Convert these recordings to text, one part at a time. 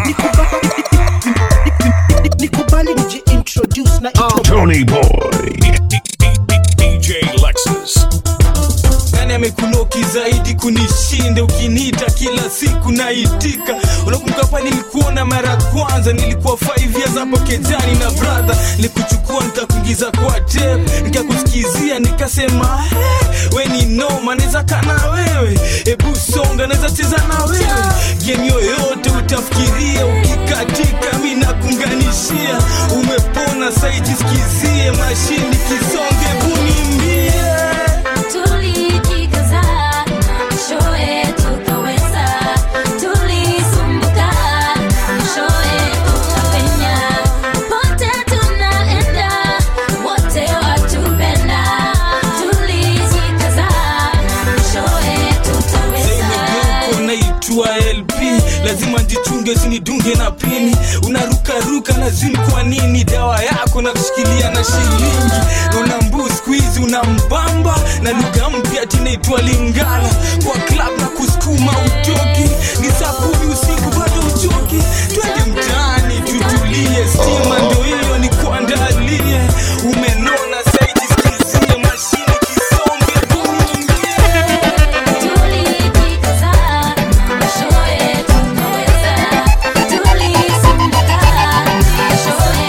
nikubali nijiintroduce na Tony Boy. DJ Lexus. nani amekunoki zaidi kunishinda ukiniita kila siku naitika unakumbuka pa nilikuona mara ya kwanza nilikuwa 5 years hapo kejani na brother nilikuchukua nikakuingiza kwa tape nikakusikizia nikasema "Eh, we ni noma naweza kana wewe hebu songa naweza cheza na wewe game yoyote utafikiria ukikatika mi nakunganishia umepona saijisikizie mashini kisonge bunimbie Tulijikaza, mwishowe tukaweza. Tulisumbuka, mwishowe tukapenya. Pote tunaenda, wote watupenda. Tulijikaza, mwishowe tutaweza. Uko naitwa lp lazima njichunge sinidunge na pini unarukaruka na zini kwa nini dawa yako na kushikilia na shilingi una mbu skuizi una mbamba na lugha mpya tinaitwa lingala kwa club na kusukuma utoki ni saa kumi usiku bado uchoki twende mtaani tutulie stima ndo hiyo ni kuandalie umenona saiji sikizie mashine kisonge Tulijikaza, mwishowe tukaweza. Tulisumbuka, mwishowe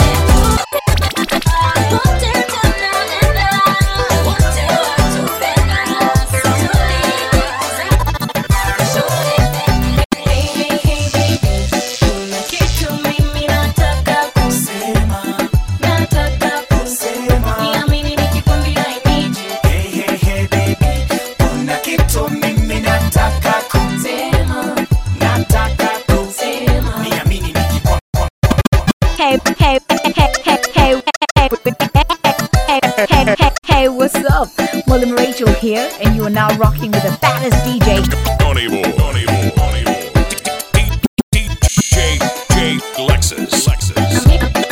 Pote tunaenda, wote watupenda. Tulijikaza, mwishowe Hey, hey, hey, baby. Kuna kitu mimi nataka kusema. Nataka kusema. Niamini nikikwambia I need you. Kuna kitu mimi nataka Sema, nataka sema. niamini nikikwambia Hey, hey, hey, hey, hey, hey, hey, hey, hey, hey, what's up? Mullen Rachel here, and you are now rocking with the baddest DJ. Tony Boy. Tony Boy. Tony Boy. DJ J Lexus. Lexus.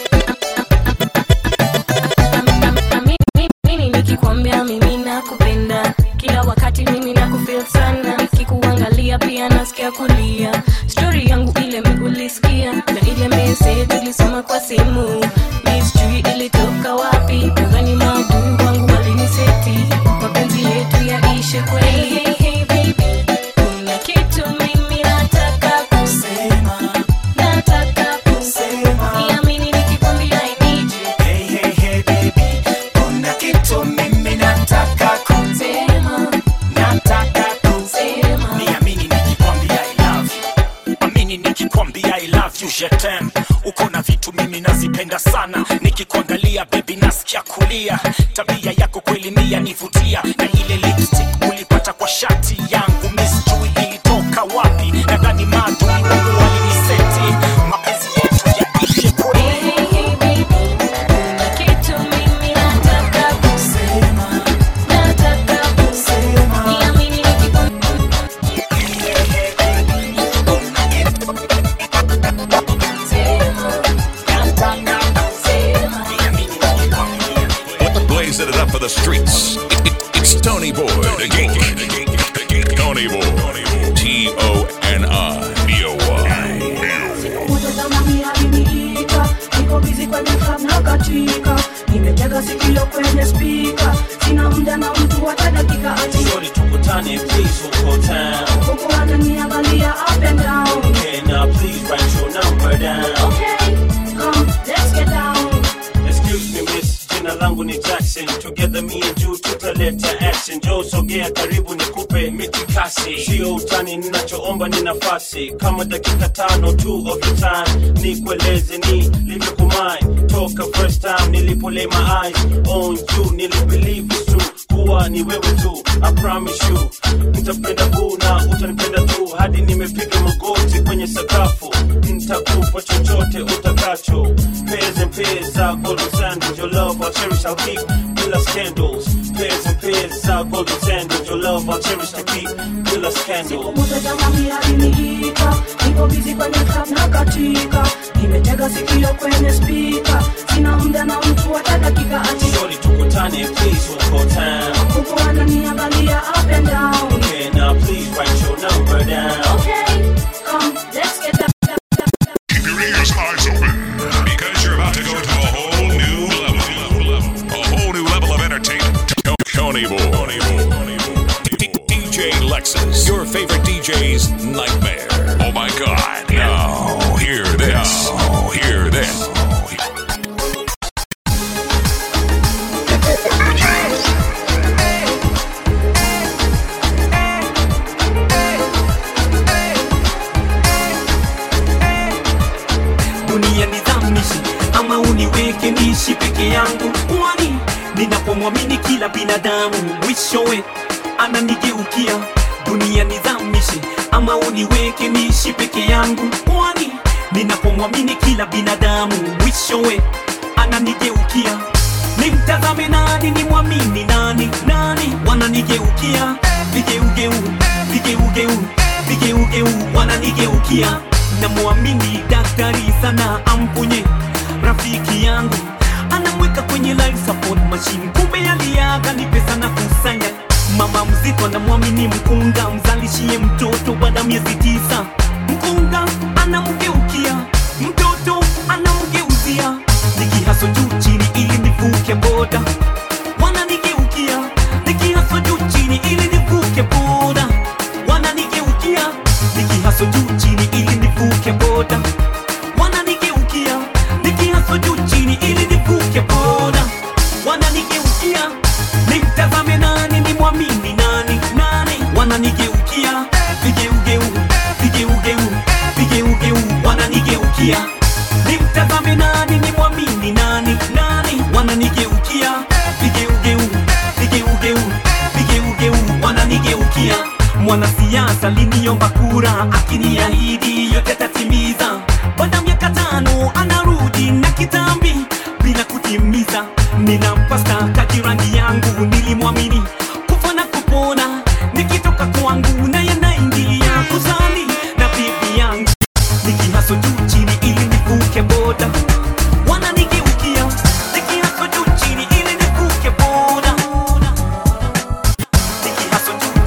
mimi nikikwambia mimi nakupenda kila wakati mimi nakufeel sana nikikuangalia pia nasikia kulia stori yangu ile miulisikia na ile message tulisoma kwa simu mi sijui ilitoka wapi nadhani maadui wangu waliniseti mapenzi yetu yaishe kweli hey, hey, baby. kuna kitu mimi nataka kusema nataka kusema niamini nikikwambia I need you hey hey hey baby kuna kitu mimi nataka ku sema nataka ku sema niamini nikikwambia I love you amini nikikwambia I love you je t'aime uko na vitu mimi nazipenda sana nikikuangalia baby nasikia kulia tabia yako kweli mia nivutia na ile lipstick ulipata kwa shati yangu misjui ilitoka wapi nadhani maadui wangu waliniseti mapenzi yetu yaishe kweli Hey, hey, baby, kuna kitu mimi nataka kusema, nataka kusema. Niamini nikikwambia sema, Blazing it up for the streets. It's Tony Boy, the geek. Tony Boy. T O N I B O Y. Mtazamani aliniita, niko bizi kwenye club na katika, nimetega sikio kwenye spika, sina muda na mtu hata dakika ati Shorty tukutane please huko town huku ananiangalia up and down. Can I please write your number down Okay, come let's get down. Excuse me miss, jina langu ni Jackson Together me and you tutaleta action Joe sogea karibu nikupe mitikasi Sio utani ninachoomba ni nafasi Kama dakika tano tu of your time Nikueleze ni limekumai Toka first time nilipo lay my eyes on you Nilibelieve it's true kuwa ni wewe tu I promise you Nitapenda boo na utanipenda tu Hadi nimepiga magoti kwenye sakafu Nitakupa chochote utakacho Pairs and pairs are golden sandals Your love I'll cherish I'll keep Bila scandals Pairs and pairs are golden sandals Your love I'll cherish to keep Bila scandals Mtazamani aliniita, niko bizi kwenye club na katika, nimetega sikio kwenye spika, sina muda na mtu hata dakika ati Shorty tukutane please huko town huku ananiangalia up and down. Can I please write your number down Okay, come let's get down. DJ's nightmare. Oh my god. Now, hear this. Now, hear this. dunia nizamishi ama uniweke niishi peke yangu kwani ninapomwamini kila binadamu mwishowe ananigeukia dunia nizamishi ama uniweke niishi peke yangu kwani ninapomwamini kila binadamu mwishowe ananigeukia nimtazame nani nimwamini nani nani wananigeukia vigeugeu vigeugeu vigeugeu wananigeukia namwamini daktari sana amponye rafiki yangu anamweka kwenye life support machine kumbe aliaga ni pesa na kusanya mama mzito anamwamini mkunga mzalishie mtoto baada ya miezi tisa mkunga anamgeukia mtoto anamgeuzia nikihaso juu chini ili nivuke boda wananigeukia nikihaso juu chini ili nivuke boda wananigeukia nikihaso juu chini ili nivuke boda wananigeukia nikihaso juu chini ili nivuke boda wananigeukia nimtazame nani nimwamini nani nani wananigeukia vigeugeu vigeugeu vigeugeu wananigeukia nimtazame nani nimwamini nani nani wananigeukia vigeugeu vigeugeu vigeugeu wananigeukia mwanasiasa liniomba kura akiniahidi yote atatimiza baada ya miaka tano anarudi na kitambi bila kutimiza ninampa staka jirani yangu nilimwamini kufa na kupona nikitoka kwangu naye naingia kuzali na bibi yangu nikihaso juu chini ili nivuke boda wananigeukia nikihaso juu chini ili nivuke boda nikihaso juu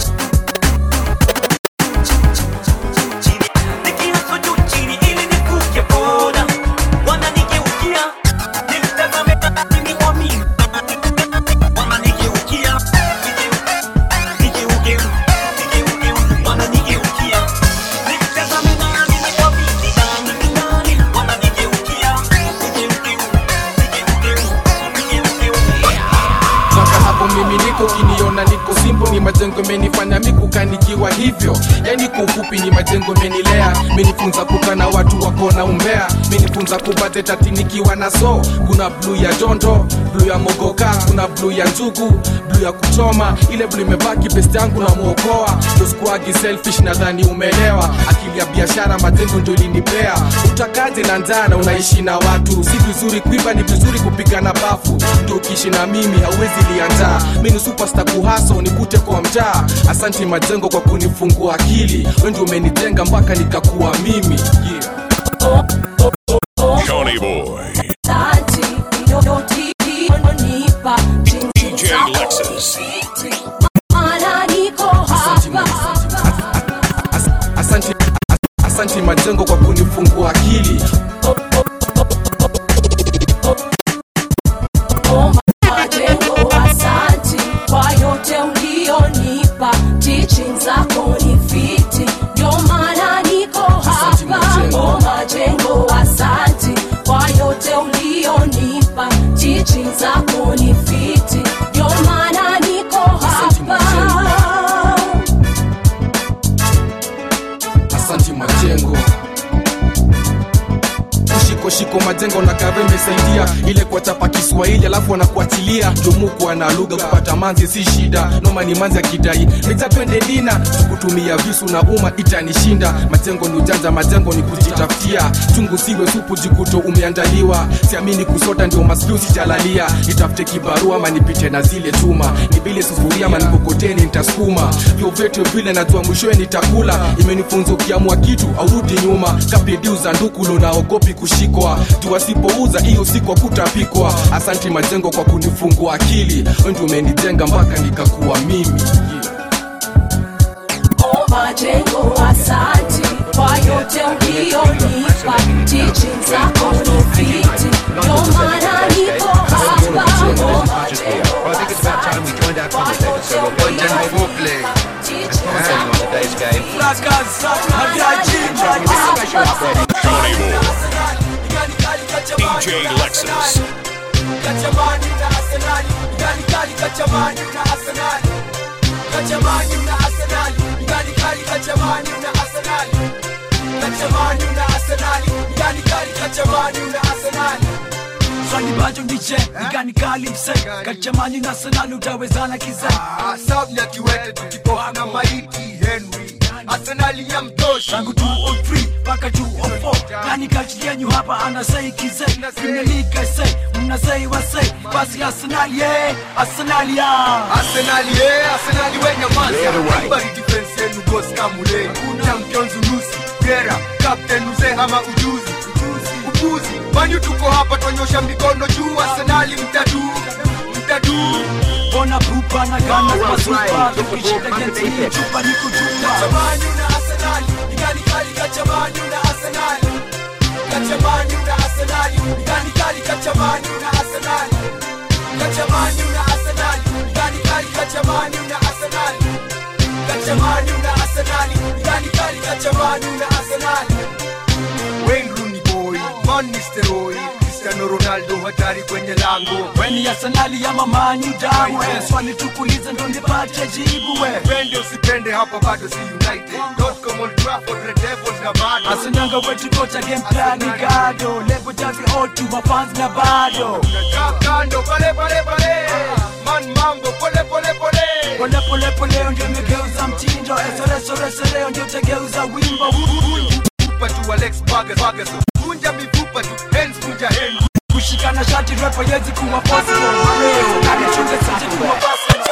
chini nikihaso juu chini ili nivuke boda wananigeukia nimtazame nani nimwamini wananigeukia vigeugeu vigeugeu wananigeukia nimtazame nani nimwamini nani nani wananigeukia vigeugeu vigeugeu vigeugeu Sasa hapo mimi niko kiniona niko simpo, ni majengo menifanya mikukanikiwa hivyo, yani kwa ufupi ni majengo menilea, menifunza kukana watu wako na umbea, menifunza kubate tati nikiwa na so, kuna bluu ya jondo, bluu ya mogoka, kuna bluu ya njugu, bluu ya kuchoma, ile bluu imebaki best yangu na muokoa, ndo sikuagi selfish, nadhani umeelewa, akili ya biashara majengo ndio ilinipea, utakaje na njaa na unaishi na watu, si vizuri kuiba, ni vizuri kupiga na bafu, ndio ukiishi na mimi hauwezi liandaa, mi ni superstar kuhaso nikute kwa mtaa, asanti majengo kwa kunifungua akili, wewe ndio umenijenga mpaka nikakuwa mimi yeah. Coney Boy. DJ Lexus. Asante, asante majengo kwa kunifungua akili Majengo, asanti kwa yote ulionipa, teaching zako ni fiti, ndio maana niko hapa. Oh, majengo, asanti kwa yote ulionipa, teaching zako ni fiti, ndio maana niko hapa. asanti majengo shiko shiko majengo na kave imesaidia ile kuwachapa kiswahili alafu wanakuachilia jumuku na lugha kupata manzi si shida noma ni manzi akidai meja twende dina kutumia visu na umma itanishinda majengo ni ujanja majengo ni kujitafutia chungu siwe supu jikuto umeandaliwa siamini kusota ndio maskiu sijalalia nitafute kibarua ama nipite na zile chuma nibile sufuria ama nikokoteni nitasukuma vyovyote vile najua mwishowe nitakula imenifunza ukiamua kitu aurudi nyuma kapidiu za ndukulo naogopi kushikwa juu asipouza hiyo siku kutapikwa asanti majengo kwa kunifungua akili wewe ndio umenijenga mpaka nikakuwa mimi yeah. Oh, majengo, asanti kwa yote ulionipa, teaching zako ni fiti, ndio maana niko hapa. Oh, majengo, Well, I think it's about time we joined our commentators, so we'll go down foreplay. That's on today's game. Tony Boy. DJ Lexus. Kachamani na Arsenali, ngani kali kachamani na Arsenali. Kachamani na Arsenali, ngani kali kachamani na Arsenali. Kachamani na Arsenali, ngani kali kachamani na Arsenali. Swali bajo ndiche, igani kali mse Kachamani na Arsenal utawezana kize Saudi ya kiwete tukipoa na maiti Henry. Arsenali ya mtosha. Tangu 203 mpaka 204 Nani kati yenyu hapa anasei kize Premier League I say, mnasei wasei Basi Arsenal yeah, Arsenal yeah Arsenal ye, Arsenal we nyamaza. Kubali defense yenu boss kamule. Champions unusi, Gera, captain mzee hama ujuzi. Upuzi, manyu tuko hapa twanyosha mikono juu. Arsenal mtadu, mtadu. Bona pupa na gana kwa supa Tukishika geti hii chupa ni kutupa Kachamani na Arsenal, igani kali kachamani na Arsenal. Kachamani na Arsenal, igani kali kachamani na Arsenal. Kachamani na Arsenal, igani kali kachamani na Arsenal. Kachamani na Arsenal, igani kali kachamani na Arsenal. Wayne Rooney boy, Van Nistelrooy, Cristiano Ronaldo hatari kwenye lango. Weni Arsenal ya mamani dawe Swali tukulize ndo nipate jibu we Pende usipende hapa bado si United. Dotcom Old Trafford, Red Devils na bado. Arsenal wetu kocha game plan ni gado Lebo javi O2 mafans na bado Kaa kando pale pale pale. Man mambo pole pole pole. Pole pole pole ndio imegeuza mtindo Esoresoresoreo ndio tegeuza wimbo Fupa tu Alex Vargas Vargas. Vunja mifupa tu, hands vunja hands. Kushikana shati rap yezi kuwa possible Arsenal chunge sati kuwa possible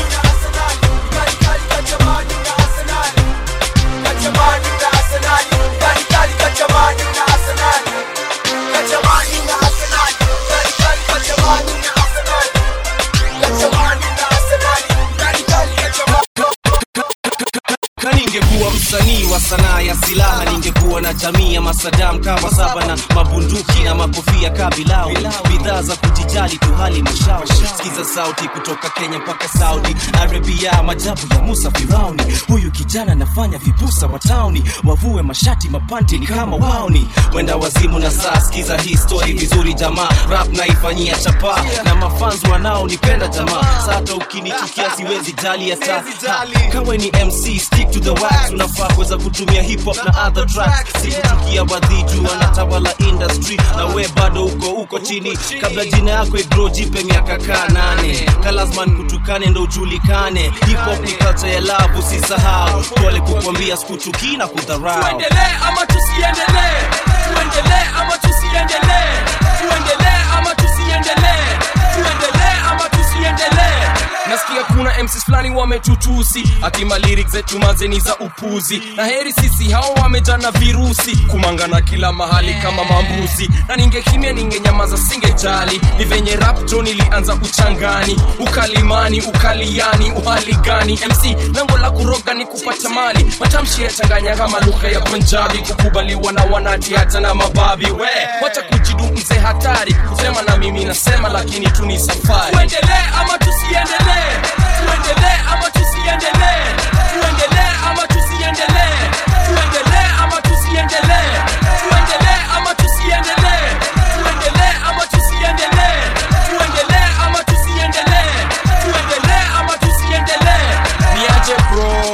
na ningekuwa msanii wa sanaa ya silaha ningekuwa na jamii ya masadam kama saba na mabunduki na makofia kabilau bidhaa za kujijali tu hali mashao sikiza sauti kutoka kenya mpaka saudi arabia majabu ya musa firauni huyu kijana anafanya vibusa wa tauni wavue mashati mapanti ni kama wauni wenda wazimu na saa sikiza hii story vizuri jamaa rap naifanyia chapa na mafans wanaonipenda jamaa sata ukinichukia siwezi jali hata kawe ni mc stick to the wax unafaa kuweza kutumia hip hop na other tracks sikuchukia wadhiju wanatawala industry na we bado uko uko chini kabla jina yako igro jipe miaka kaa nane kalazman kutukane ndo ujulikane hip hop ni culture ya love usisahau pole kukwambia sikuchukii na kudharau tuendelee ama tusiendelee tuendelee ama tusiendelee tuendelee ama tusiendelee tuendelee ama tusiendelee nasikia kuna mcs fulani wametutusi atima lyrics zetu mazeni za upuzi na heri sisi hao wamejana virusi kumangana kila mahali kama mambuzi na ningekimya ningenyamaza singejali ni venye rapto nilianza uchangani ukalimani ukaliani uhali gani mc lango la kuroga ni kupata mali matamshi yachanganya kama lugha ya punjabi kukubaliwa na wanati hata na mababi we wacha kujidu mzee hatari kusema na mimi nasema lakini tu ni safari tuendelee ama tusiendelee tuendelee ama tusiendelee tuendelee ama tusiendelee tuendelee ama tusiendelee tuendelee ama tusiendelee tuendelee ama tusiendelee tuendelee ama tusiendelee tuendelee ama tusiendelee niaje bro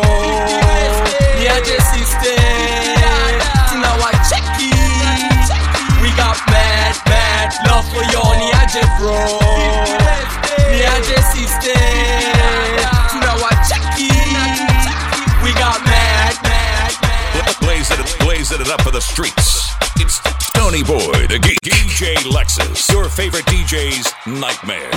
niaje sister tunawacheki we got mad mad love for you niaje bro niaje sister tunawacheki we got mad mad Blazing it, blazing it up for the streets. It's Tony Boy, the geek. DJ Lexus, your favorite DJ's nightmare.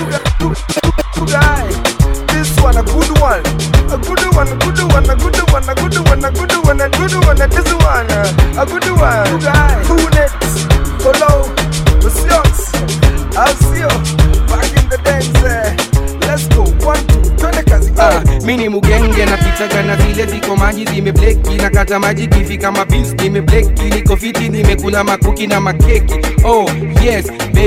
This one a good one, a good one, a good one, a good one, a good one, a good one, a good one, and this one a good one. Two nets, follow, the sions, I'll see you back in the days. eh. Let's go, one, two, twende kazi. Ah, mi ni mugenge napitaga na zile ziko maji zimebleki nakata maji kifika mabis nimebleki niko fiti nimekula makuki na makeki oh yes baby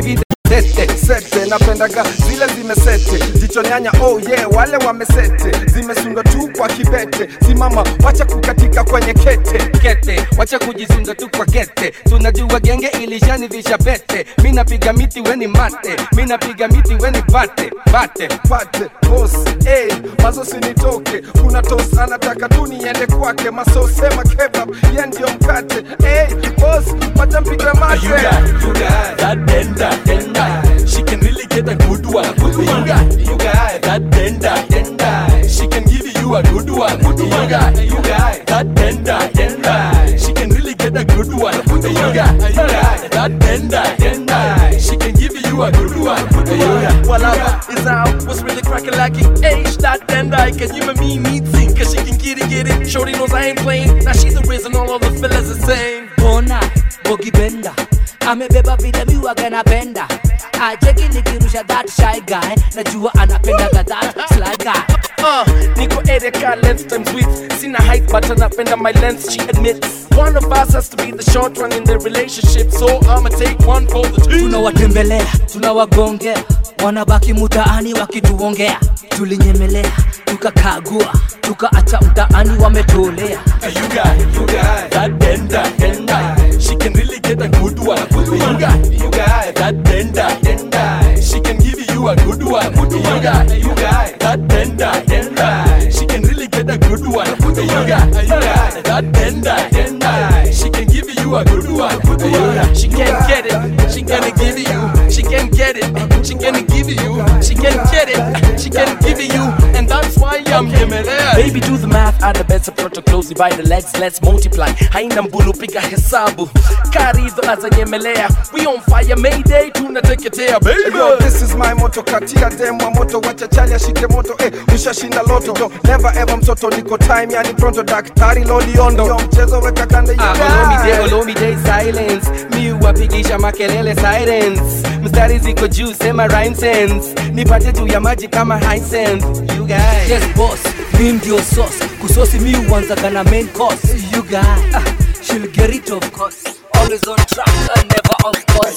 tete sete napendaga zile zimesete jicho nyanya oh yeah wale wamesete zimesundwa tu kwa kibete simama wacha kukatika kwenye kete kete wacha kujisunga tu kwa kete tunajua genge ilishanivisha pete mi napiga miti weni mate mi napiga miti weni pate pate pate bos hey, mazo sinitoke kuna tos anataka tu niende kwake masosema kebab ye ndio mkate hey, bos wacha mpiga mate You got, you got that tender, tender. She can really get a good one. You got, you got that tender, tender. She can give you a good one. You got, you got that tender, tender. She can really get a good one. You got, you got that tender, tender. She can give you a good one. You got, Walava is out, what's really cracking like it? Age that tender, can you and me meet sing? Cause she can get it, get it. Shorty knows I ain't playing. Now she's the reason all of the fellas are saying. bona bogi benda amebeba vile miwaga napenda ajeki nikirusha that shy guy najua anapendaga that sly guy Uh, Nico Erika, length times width. Seen a height, but anapenda my length, she admits. One of us has to be the short one in the relationship, so I'ma take one for the team. tunawatembelea tunawagongea wanabaki mutaani wakituongea tulinyemelea tukakagua tukaacha mtaani wametolea you got, you got that tender, tender. She can really get a good one. You got, you got that tender, tender. She can give you a good one. You got, you got that tender, tender. She can really get a good one. You got, you got that tender, tender. She can give you a good one. You got, She can't get it, she gonna give it you. She can get it, she gonna give it you. She can get it, she can give it you. And that's why I'm nyemelea. Baby, do the math, add the bets, approach closely by the legs, let's multiply. Haina mbulu, piga hesabu. Karibu aza nyemelea. We on fire, Mayday, tunateketea, baby. Yo, this is my moto katia demwa moto wacha chali ashike moto eh, ushashinda loto yo, never ever mtoto niko time yani pronto daktari loliondo yo mchezo weka kande you Ah, guys. olomide olomide silence mi wapigisha makelele sirens mstari ziko juu sema rhyme sense nipate juu ya maji kama Hisense. you guys yes boss mi ndio sauce kusosi mi uanzaga na main course you guy ah, she'll get it of course always on track and never off course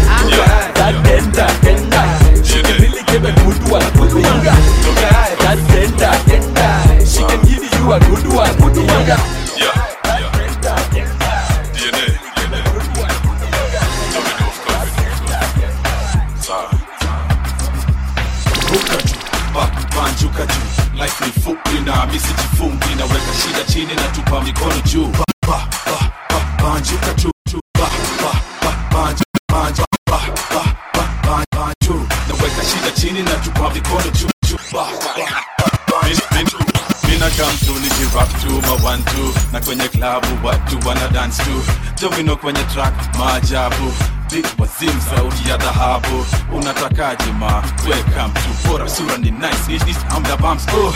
that tender, tender. She can really give a good one. You got, you got that tender, tender. She can give you a good one. You got, ruka juu ba- banjuka juu life ni fupi na misijifungi naweka shida chini na tupa mikono juu ba- ba- ba- ba- banjuka juu juu. ba- ba- ba- banju- banju- ba- ba- ba- ba- banju. naweka shida chini na tupa mikono juu juu. ba- ba- ba- banju. Mina come through nikirap tu mawantu na kwenye klabu watu wana dance tu jovino kwenye track maajabu Big wazim sauti ya dhahabu unatakaje ma weka mtu bora sura ni nice Ish, ish, I'm the bumps oh.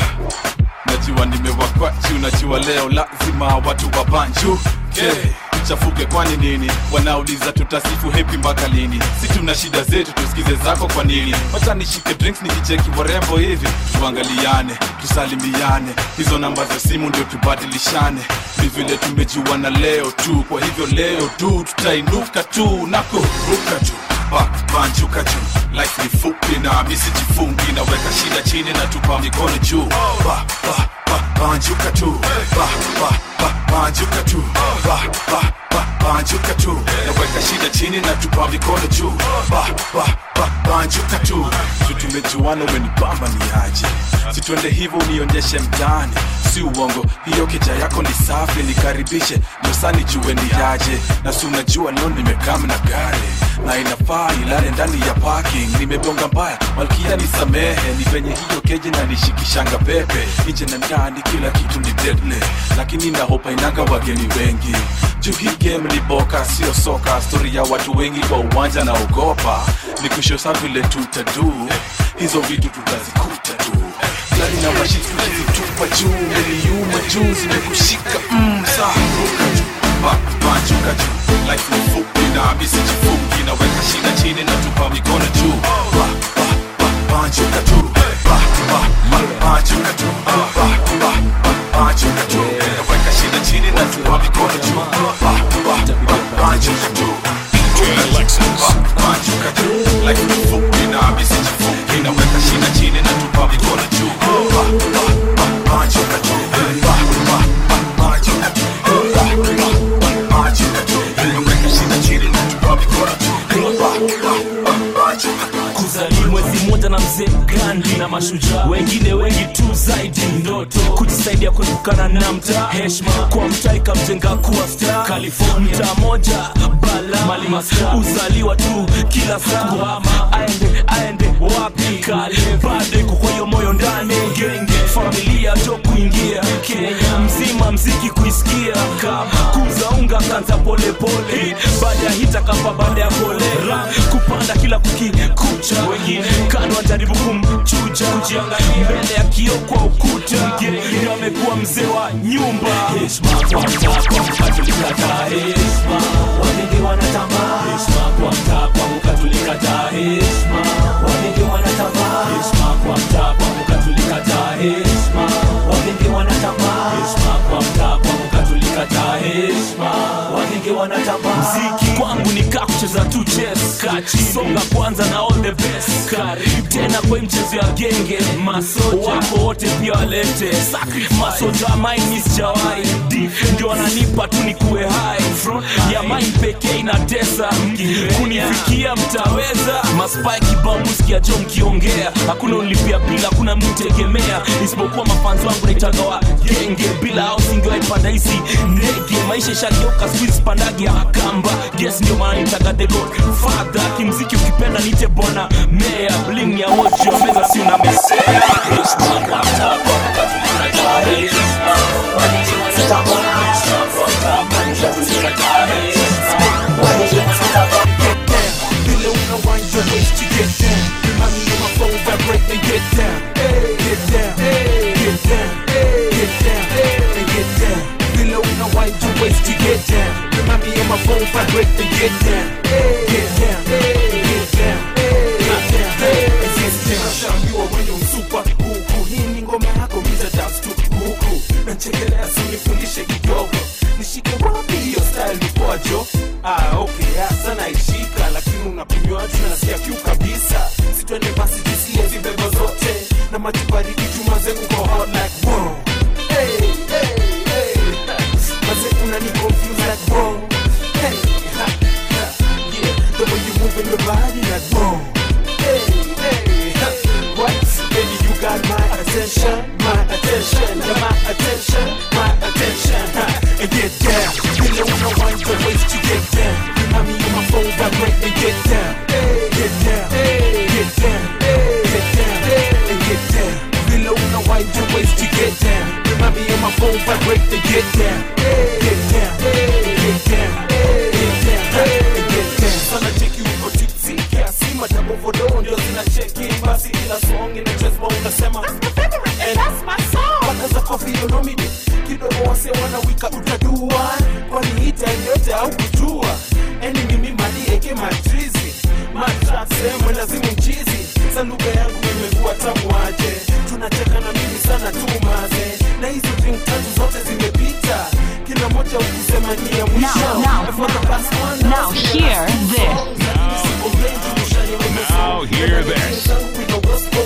najua nimewakwachu najua leo lazima watu wa banju okay. tuchafuke kwani nini wanauliza tutasifu hepi mpaka lini si tuna shida zetu tusikize zako kwa nini wacha nishike drinks nikicheki warembo hivi tuangaliane tusalimiane hizo namba za simu ndio tubadilishane ni vile tumejuana leo tu kwa hivyo leo tu tutainuka tu na kuruka juu Ba- banjuka juu life ni fupi na misijifungi naweka shida chini na tupa mikono juu ba, ba, ba, banjuka tu ba, ba, ba, banjuka tu ba, ba, ba, banjuka tu naweka shida chini na tupa mikono juu ba, ba, ba, banjuka tu tu tumejuana umenibamba ni aje situende hivyo unionyeshe mtaani si uongo hiyo keja yako ni safi nikaribishe dosani jue ni aje na si unajua leo nimekam na gari na inafaa ilale ndani ya parking nimegonga mbaya malkia nisamehe ni venye hiyo keje na nishikishanga pepe nje na ndani kila kitu ni deadly lakini nahopa inanga wageni wengi juu hii game ni boka sio soka stori ya watu wengi kwa uwanja na ogopa ni kushosa vile tutadu hizo vitu tutazikuta tu gari na mashiti tukizitupa juu niliuma juu zimekushika mm, saa ruka juu ba, banjuka juu life ni fupi na misijifungi naweka shida chini na tupa mikono juu ba, ba, ba, banjuka juu ba, ba, ba, banjuka juu ba, ba, ba, banjuka juu naweka shida chini na tupa mikono juu ba, ba, ba, banjuka juu Ba, banjuka juu life mzee gandi na mashujaa wengine wengi tu zaidi ndoto kujisaidia kuepukana na mtaa heshma kwa mtaa ikamjenga kuwa star california mtaa moja bala mali maska uzaliwa tu kila saa ama aende aende wapi kale bado iko kwa hiyo moyo ndani genge familia jo kuingia kenya mzima mziki kuisikia kama kuza unga kanza polepole baada ya hita kapa baada ya kolera kupanda kila kukikucha wengine kando wajaribu kumchuja kujiangalia mbele ya kio kwa ukuta ndio amekuwa mzee wa nyumba heshima kwa mtaa kwa mkatulikataa heshima wagenge wanatambaa heshima kwa mtaa kwa mkatulikataa heshima wagenge wanatambaa heshima kwa mtaa kwa mkatulikataa heshima wagenge wanatambaa heshima kwa mtaa kwa mkatulikataa heshima wagenge wanatambaa mziki kwangu ni kaa kucheza tu chess kachi songa kwanza na all the best karibu tena kwa hii mchezo ya genge masoja wako wote pia walete sacrifice masoja maini sijawai ndio wananipa tu ni kuwe hai front ya main pekee inatesa kunifikia mtaweza maspai kibao musikia jo mkiongea hakuna unlipia bila hakuna mtegemea isipokuwa mafanzi wangu naitaga wa genge bila au singewaipanda hizi ndege maisha ishageuka squeeze pandagi ya kamba yes ndio maana nitaga the god father kimziki ukipenda nite bwana mea bling ya wochi wa meza si una mesea Vile unawind your waist to get down Remind me of my phone vibrate and get down Get down, get down, get down, and get down Vile unawind your waist to get down Remind me of my phone vibrate and get down Get down, get down, get down, and get down Nashambiwa wenye msupa huku Hii ni ngoma yako miza dance tu huku Nachekelea si nifundishe kidogo Nishike wapi hiyo style ni kwajo Ah, okay, hasa naishika lakini unapimiwa tu nasikia kiu kabisa sitwende basi tusie vibebo zote na maji baridi chuma zengu kwa hot like wow. hey, hey, hey. Maze unani confuse like wow. hey, ha, ha, yeah. The way you move in your body like wow. hey, hey, ha. What? Baby, you got my attention, my attention, yeah, my attention, my attention. Ha. And get down, you know when I wind your waist, you get down. Remind me of my phone vibrate and get down, get down, get down, get down, and get down. Below when I wind your waist, you get down. Remind me of my phone vibrate and get down, get down, get down, get down, and get down. Sana cheki uko tipsy kiasi madabo vodo ndio zinacheki basi kila song ina chest bone unasema And that's my song. Paka za coffee you know me kidogo wase wanawika utadua kwani hita yote au kujua eni mimi mali eke matrizi matrase mwelazimu mchizi sa lugha yangu imekuwa tamu aje tunacheka na mimi sana tu maze na hizo drink tatu zote zimepita kila moja ukisema ni ya mwisho Now, now, And for the past one now hear this. Now hear this.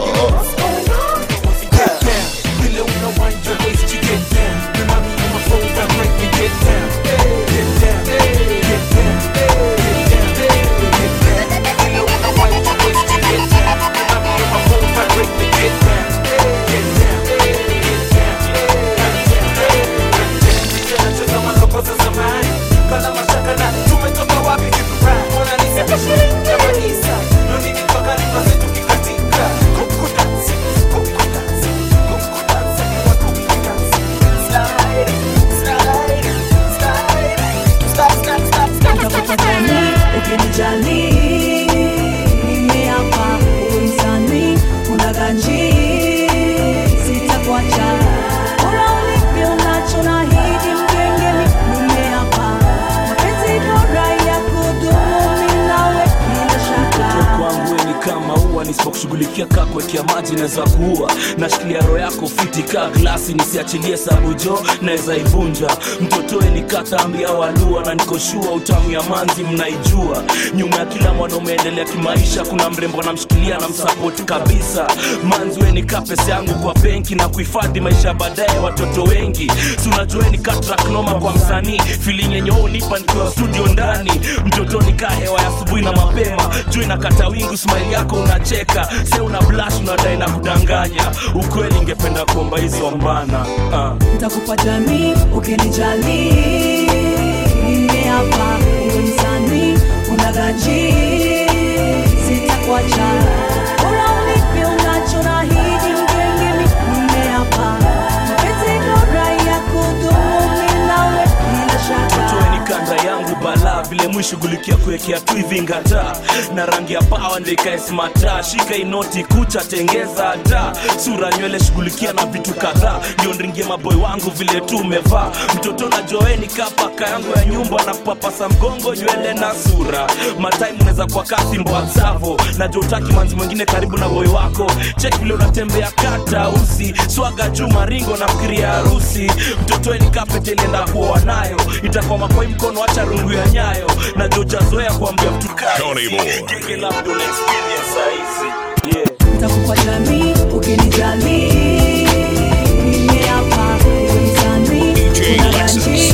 ukinijali nimeapa uisani unaganji sitakuacha bora ulipe unacho na hidi mgengeni nimeapa mapenzi bora ya kudumu mimi nawe bila shaka kwangu we ni kama ua nisipokushughulikia kaa kuwekea maji naweza kuua nashikilia roho yako fiti kaa glasi nisiachilie sabujo naweza ivunja mtotoe ni katambi au alua na nikoshua utamu ya manzi mnaijua nyuma ya kila mwanaume endelea kimaisha kuna mrembo namshikilia na msapoti kabisa manzi we ni kaa pesa yangu kwa benki na kuhifadhi maisha ya baadaye watoto wengi si unajueni katraknoma kwa msanii filing yenye wewe unipa nikiwa studio ndani mtotoni kaa hewa ya asubuhi na mapema juu inakata wingu smile yako unacheka unacheka se una blash unadai na kudanganya ukweli ingependa kuomba hizo mbana uh. ntakupa jamii ukinijali mimi hapa uwe msanii unagaji sitakuacha bora unipe unachonahidi mgengeni mimi hapa mapenzi bora ya kudumu mimi nawe bila shaka toeni kanda yangu bala vile mwishughulikia kuwekea tu hivi ngata na rangi ya pawa ndikae smata shika inoti kucha tengeza hata sura nywele shughulikia na vitu kadhaa ndio ndringie maboy wangu vile tu umevaa mtoto na joeni kapaka yangu ya nyumba na kupapasa mgongo nywele na sura matime unaweza kwa kasi mbwazavo na jotaki manzi mwingine karibu na boy wako chek vile unatembea kata usi swaga juu maringo na mkiria harusi mtotoeni kapete ilienda kuoa nayo itakuwa makoi mkono acha rungu ya nyayo na jojazoea kuambia mtu Tony Boy. genge la mdole experience saizi yeah. ntakupa jamii ukinijali mimi hapa uwe msanii unagaji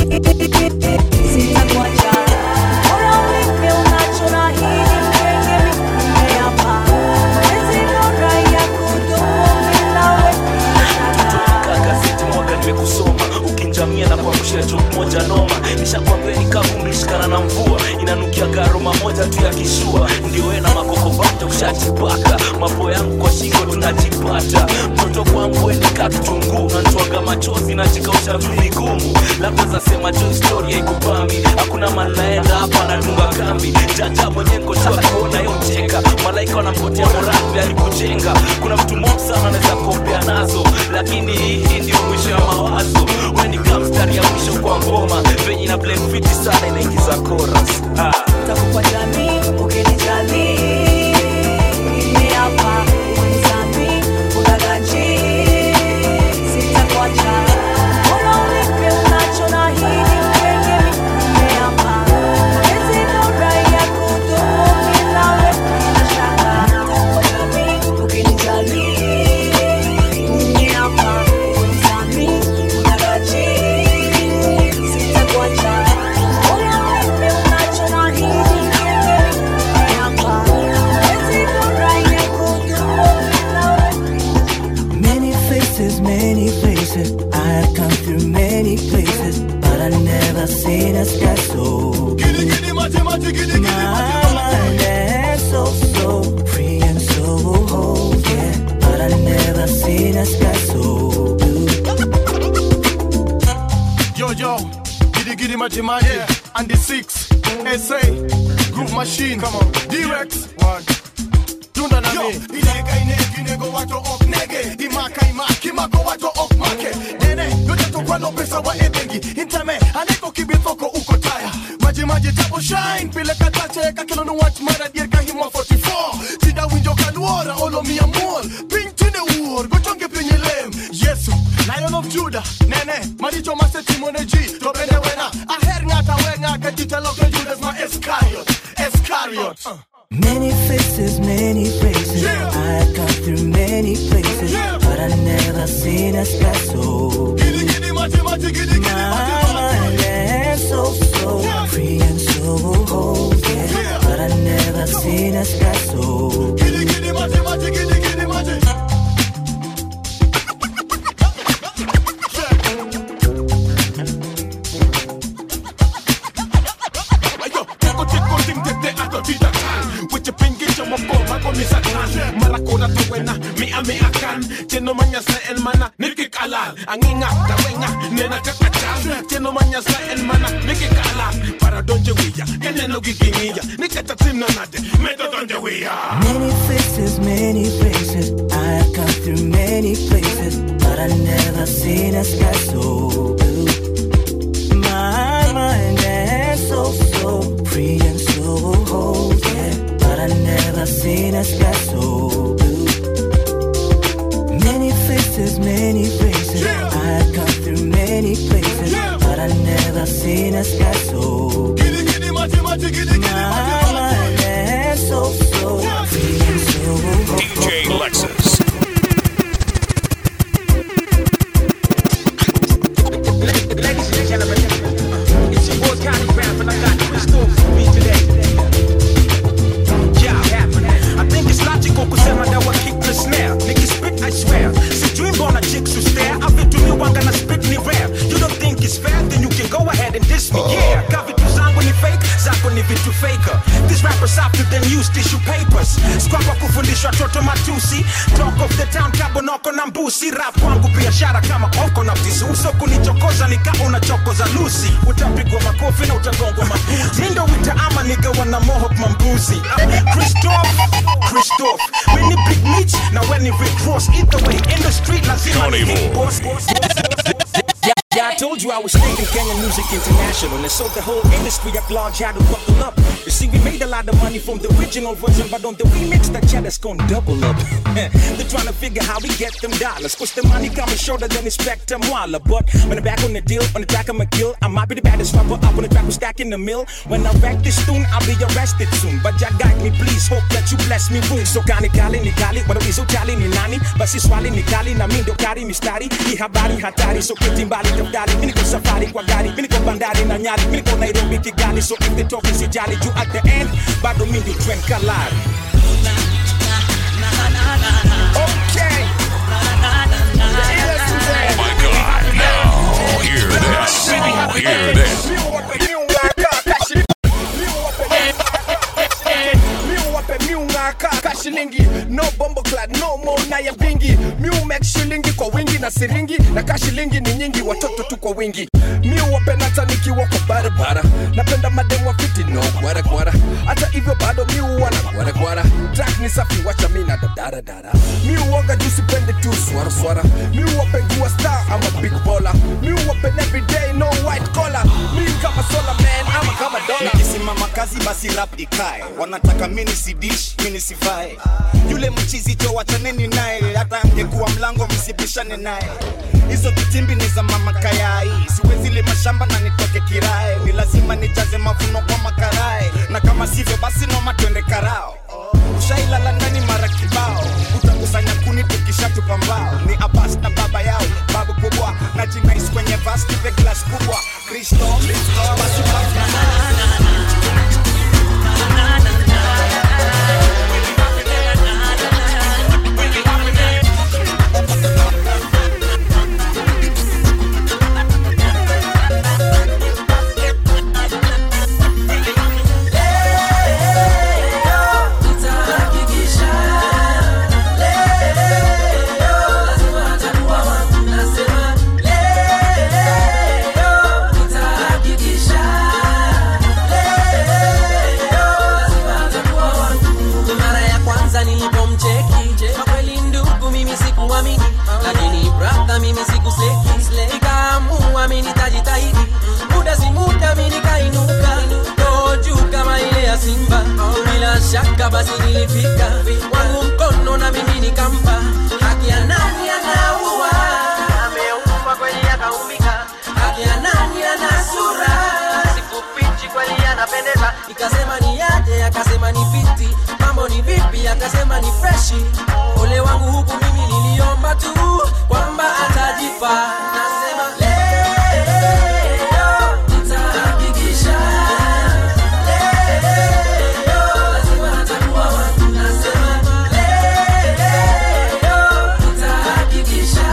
sitakuacha bora unipe unachonahidi mgengeni mimi hapa mapenzi bora ya kudumu mimi nawe kaa gazeti mwaga nimekusoma ukinjamia na kuangusha jok moja noma nishakwambia nikavumbishikana na mvua inanukia garoma moja tu ya kishua ndio we na makoko bata ushajipaka mapo yangu kwa shingo tunajipata mtoto kwangu wenika kitunguu nanitwaga machozi najikausha tu vigumu labda zasema jo historia ikupami hakuna manaenda hapa natunga kambi jaja mwenye nkoshua kuona yocheka malaika wanampotea moravi alikujenga kuna mtu mob sana anaweza kopea nazo lakini hii ndio mwisho ya mawazo weni kamstari ya mwisho kwa ngoma venye na blend fiti sana inaingiza chorus ah. ntakupa jamii ukinijali mimi hapa uwe msanii unagaji sitakuacha bora unipe unachonahidi mgengeni mimi hapa mapenzi bora ya kudumu mimi nawe bila shaka ntakupa jamii ukinijali mimi hapa uwe msanii unagaji sitakuacha bora unipe unachonahidi mgengeni mimi hapa mapenzi bora ya kudumu mimi nawe Many faces, many faces. I have come through many places, but I never seen a sky so blue. My mind is so so free and so whole, yeah. But I never seen a sky so blue. Yo, yo, giddy giddy maji maji, and the six, SA, Groove Machine, come on, D-Rex, one. Tunda na mi Inega inegi nego wato ok nege Imaka imaki mako wato ok make Nene, yote tokwano pesa wa ebengi Intame, aneko kibithoko uko taya Maji maji tabo shine Pile katache kakelo no watch mara dier kahimwa 44 Sida winjo kaluora olo mi amor Ping tine uor, gochonge pinyi lem Yesu, Lion of Judah Nene, maricho mase timone ji To bende wena, aher ngata wenga Katita loke Judas ma Iscariot Iscariot uh. Many faces, many faces. I have come through many places, but I never seen a sky so blue. My mind is so so free and so whole, yeah. But I never seen a sky so blue. Ayo, teko teko ting tete ato tita kan With your pinky cho mo ko mako mi sa kan Marakona to wena mi ame akan Tino manya sa el mana niki kalal Anginga ta wenga nena kakachal Tino manya sa el mana niki kalal Para donje wiya kene no gigingiya Nikata tim na nade medo donje wiya Many faces, many faces. I have come through many places, but I never seen a sky so blue. My mind is so so free and so whole, yeah. But I never seen a sky so blue. Many faces, many faces. I have come through many places, but I never seen a sky so blue. My mind is so so free and so DJ Lexus. Ladies and gentlemen, it's your boy Connie Rap, and I got two in store for me today. to faker these rappers after them use tissue papers skwapa kufundishwa toto matusi talk of the town kabonoko na mbusi rap kwangu biashara kama oko na visuso kunichokoza nika unachokoza lusi utapigwa makofi na utagongwa mabuti mindo wita ama nigawa na mohok mambuzi Ah, christoph christoph weni big meat na weni rick ross either way in the street lazima Tony ni big Boy. boss Yeah, yeah, I told you I was taking Kenyan music international, and so the whole industry at large had to buckle up. You see, we made a lot of money from the original version, but on the remix, that cheddar's gonna double up. They're trying to figure how we get them dollars, cause the money coming shorter than Inspector Walla. But when I'm back on the deal, on the track, I'm a kill. I might be the baddest rapper up on the track, we're stacking the mill. When I wreck this tune, I'll be arrested soon. But ya guide me, please, hope that you bless me room. So kani kali ni kali, wanawizo chali ni nani? Basi swali ni kali, na mindo kari mistari. Hii habari hatari, so keti mbali tafadhali. Mimi niko safari kwa gari, mimi niko bandari na nyali, mimi niko Nairobi Kigali. So if they talking sijali, juu at the end, bado mimi ndio trend kalari. Okay. Oh my God! Now hear this. Now hear this. kashilingi no bombo clad no mo na ya vingi miu make shilingi kwa wingi na siringi na kashilingi ni nyingi watoto tu kwa wingi miu wapenata nikiwa kwa barabara napenda mademu wa fiti no gwara gwara hata hivyo bado miu wana gwara gwara track ni safi wacha mi na dadaradara miu waga juu sipende tu swara swara miu wapengua star ama big baller miu wapen everyday no white collar mi kama solar man ama kama dollar nikisimama kazi basi rap ikae wanataka mini sidish mini sivae yule mchizi jo wachaneni naye hata angekuwa mlango msibishane naye hizo vitimbi ni za mama kayai siwezi lima shamba na nitoke kirae ni lazima nijaze mavuno kwa makarae na kama sivyo basi noma twende karao ushailala ndani mara kibao utakusanya kuni tukishatupa mbao ni abas na baba yao babu kubwa na jinais kwenye vas nipe glas kubwa kristo basi mara ya kwanza nilipomcheki kwa kweli ndugu mimi sikuamini lakini brother mimi sikuseki nikaamua mimi nitajitahidi muda si muda mimi nikainuka roho juu kama ile ya simba bila shaka basi nilifika wangu mkono na mimi nikampa haki ya nani anaua ameumba kweli akaumbika haki ya nani ana sura sikufichi kweli anapendeza ikasema ni yaje akasema ni fiti mambo ni vipi akasema ni freshi ole wangu huku mimi niliomba tu kwamba atajipa nasema leo nitahakikisha leo lazima atakuwa wangu nasema leo nitahakikisha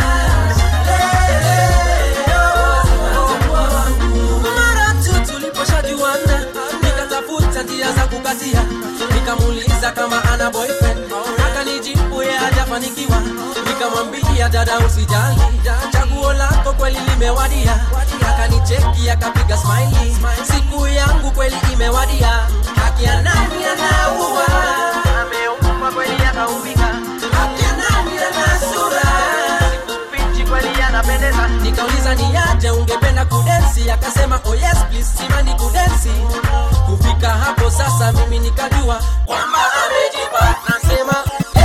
mara tu tuliposhajuana nikatafuta njia za kukatia nikamuuliza kama ana boyfriend akanijibu ye hajafanikiwa nikamwambia dada usijali chaguo lako kweli limewadia akanicheki akapiga smiley siku yangu kweli imewadia haki ya nani anaua ameumba kweli akaumbika haki ya nani ana sura sikufichi kweli anapendeza nikauliza ni aje ungependa kudensi akasema oh yes please simani kudensi kufika hapo sasa mimi nikajua kwamba amejipa nasema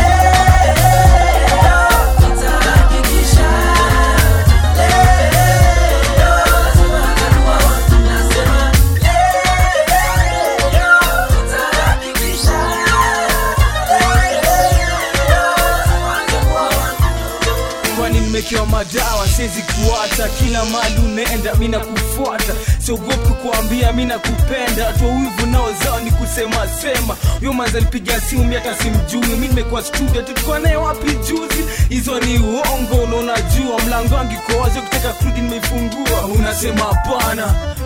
kwani nimekewa madawa siwezi kuacha kila mali unaenda mi nakufuata siogopi kuambia mi nakupenda tua wivu nao zao ni kusema sema huyo manza alipiga simu mi hata simjui mi nimekuwa studio tulikuwa naye wapi juzi hizo ni uongo na unajua mlango wangu iko wazi ukitaka kurudi nimeifungua unasema hapana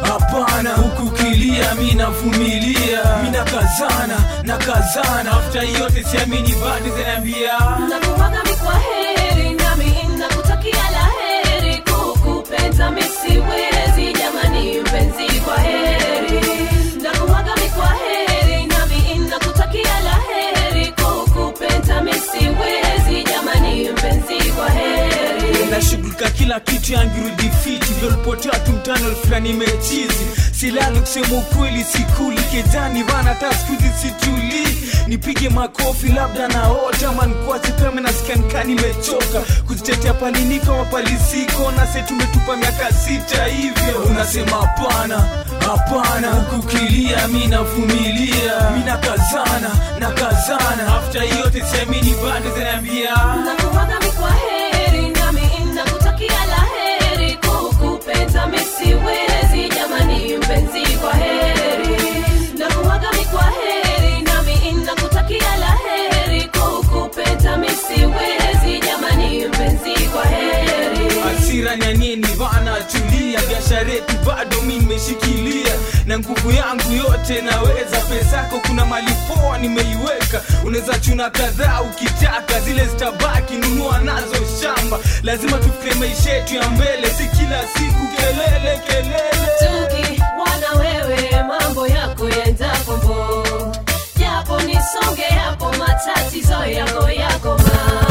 hapana huku kilia mi navumilia mi nakazana nakazana afta yote siamini bado zinaambia nakuwaga mikwa heri nami nakutakia la heri kukupenda misiwezi jamani mpenzi kwa heri nakuwaga mikwa heri nami nakutakia la heri kukupenda misiwezi jamani mpenzi kwa heri nashughulika kila kitu yangirudi fiti vyolipotea tumtano fulani mechizi silali kusema ukweli sikuli kejani vana hata skuzi situli nipige makofi labda naota mankwasi kama nasikianika nimechoka kuzitetea palinika mapalisiko nase tumetupa miaka sita hivyo unasema hapana hapana hukukilia mi navumilia mi nakazana nakazana afta yote siamini bado zinaambia nakuwaga mikwa heri nami nakutakia la heri kukupenda misiwezi jamani mpenzi kwa heri nakuwaga mikwa heri nami nakutakia la heri kukupenda misiwezi jamani mpenzi kwa heri hasira nyanyeni vana tulia biashara yetu bado mi nimeshikilia na nguvu yangu yote naweza pesako kuna mali poa nimeiweka unaweza chuna kadhaa ukitaka zile zitabaki nunua nazo shamba lazima tufikirie maisha yetu ya mbele si kila siku kelele kelele tuki wana wewe mambo yako yenda kombo japo nisonge hapo matatizo yako yako ma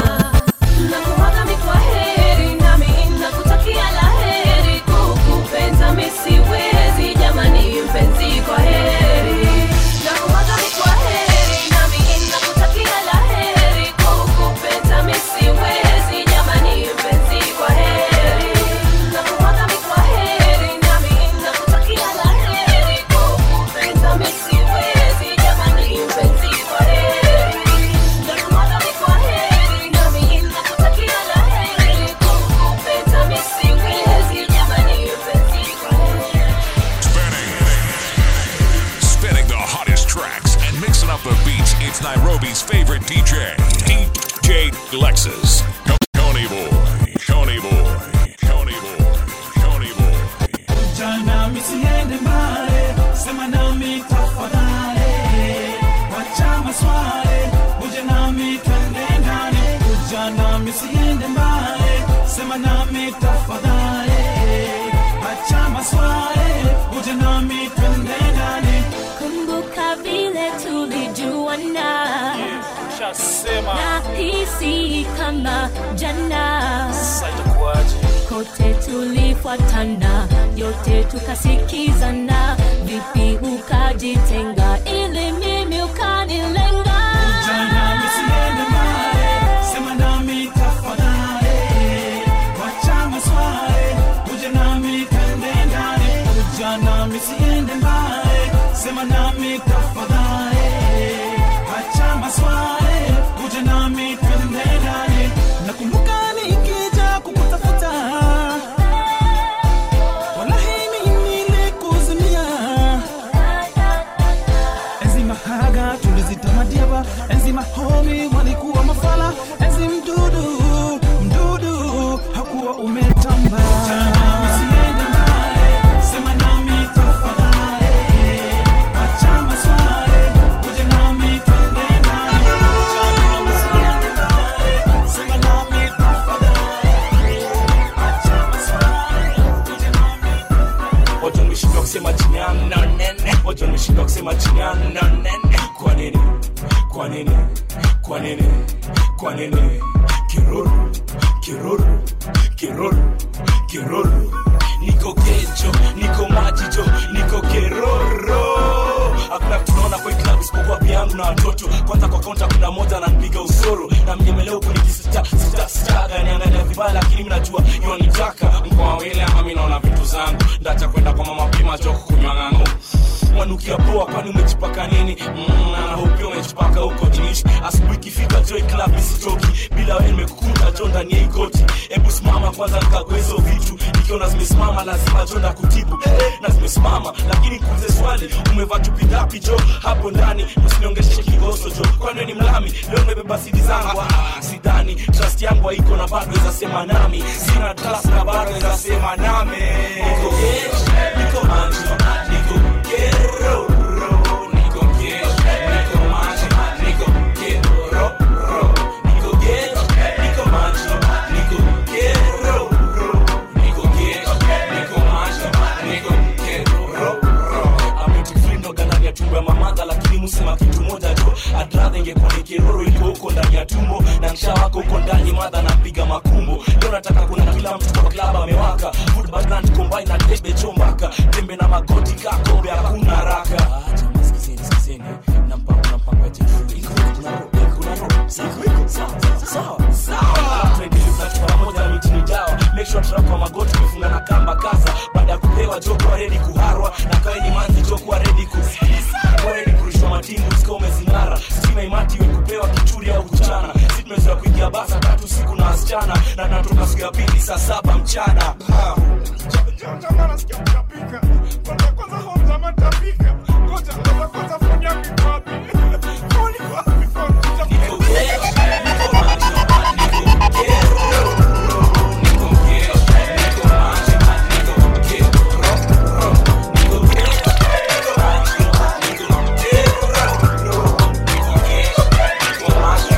nakuwaga mikwa heri nami nakutakia la heri kukupenda misiwezi jamani mpenzi kwa heri nakuwaga mikwa heri nami nakutakia la heri kukupenda misiwezi jamani mpenzi kwa heri nakuwaga mikwa heri nami nakutakia la heri kukupenda misiwezi jamani mpenzi kwa heri nakuwaga mikwa heri nami nakutakia la heri kukupenda misiwezi jamani mpenzi kwa heri Spinning the hottest tracks and mixing up the beats. It's Nairobi's favorite DJ, DJ Lexus. Tony Boy, Tony Boy, Tony Boy, Tony Boy. Jana misiende mbali, sema nami tafadhali, wacha maswali, uje nami twende ndani. Jana misiende mbali, sema nami tafadhali, wacha maswali, uje nami twende ndani. kumbuka vile tulijuana Ushasema. na hisi kama jana itakuwaje? kote tulifuatana yote tukasikizana vipi ukajitenga ili mimi ukanilenga Jana misiende mbali, sema nami tafadhali, wacha maswali, uje nami twende ndani. Jana misiende mbali, sema nami tafadhali, wacha maswali, uje nami twende ndani. Nakumbuka nikija kukutafuta, wallahi mimi nilikuzimia enzi mahaga tulizitamadia enzi mahomi walikuwa mafala enzi mdudu mdudu hakuwa umetamba Usiende mbali, sema nami tafadhali. Wacha maswali, uje nami twende ndani. Usiende mbali, sema nami tafadhali. Wacha maswali, uje Wacha nimeshindwa kusema chini yangu na nene Wacha nimeshindwa kusema chini yangu na nene Kwa nini? Kwa nini? Kwa nini? Kwa nini? Kiruru, kiruru, kiruru, kiruru Niko kecho, niko majicho, niko keroro Hakuna kitu naona kwa hii club isipokuwa pia yangu na watoto Kwanza kwa kaunta kuna moja ananipiga usoro Na mnyemelea huku nikisita, sita, sitaga Niangalia vibaya lakini mimi najua yonitaka Mko wawili ama mimi naona vitu zangu Ndacha kwenda kwa mama pima joko kunywa ng'ang'o wanukia poa kwani umejipaka nini mm, anahopia umejipaka huko jinishi asubuhi ikifika joy club isitoki bila wewe nimekukunja jo ndani ya ikoti hebu simama kwanza nikagwe hizo vitu nikiona zimesimama lazima jo ndakutibu eh, na zimesimama lakini kuulize swali umevaa chupi ngapi jo hapo ndani usiniongeshe kigoso jo kwani wewe ni mlami leo nimebeba sidi zangu ah, sidhani trust yangu haiko na bado weza sema nami sina trust na bado weza sema nami niko gesh niko manjo niko kero niko gesh niko manjo niko kero niko gesh niko manjo niko kero niko gesh niko manjo niko kero ametifrindoga ndani ya tumbo ya mamadha lakini musema kitu moja jo adradha ingekuwa ni kiroro ilikuwa huko ndani ya tumbo na nsha wako huko ndani madha napiga makumbo leo nataka kuna kila mtu kwa klaba amewaka Food background combine na debe chombaka tembe na magoti kakobe hakuna haraka Ah, jamaa sikizeni sikizeni na mpango na mpango ya jeshi iko kuna roho kuna roho sawa sawa sawa tuendelee tunachukua pamoja mitini dawa make sure trap kwa magoti umefunga na kamba kaza baada ya kupewa joko wa ready kuharwa na kawe ni manzi joko wa ready ku kwa ready kurushwa matingu usika umezing'ara stima imati we kupewa kichuri au kuchana si tumezoea kuingia basa tatu siku na wasichana na tunatoka siku ya pili saa saba mchana ha. Jamaa nasikia kutapika. Kwanza kwanza home jamaa tapika. Ngoja ngoja kwanza phone yangu iko wapi? Phone iko wapi? Phone Niko gesh, niko manjo, niko kero. Niko gesh, niko manjo, niko kero. Niko gesh, niko manjo, niko kero. Niko gesh, niko manjo,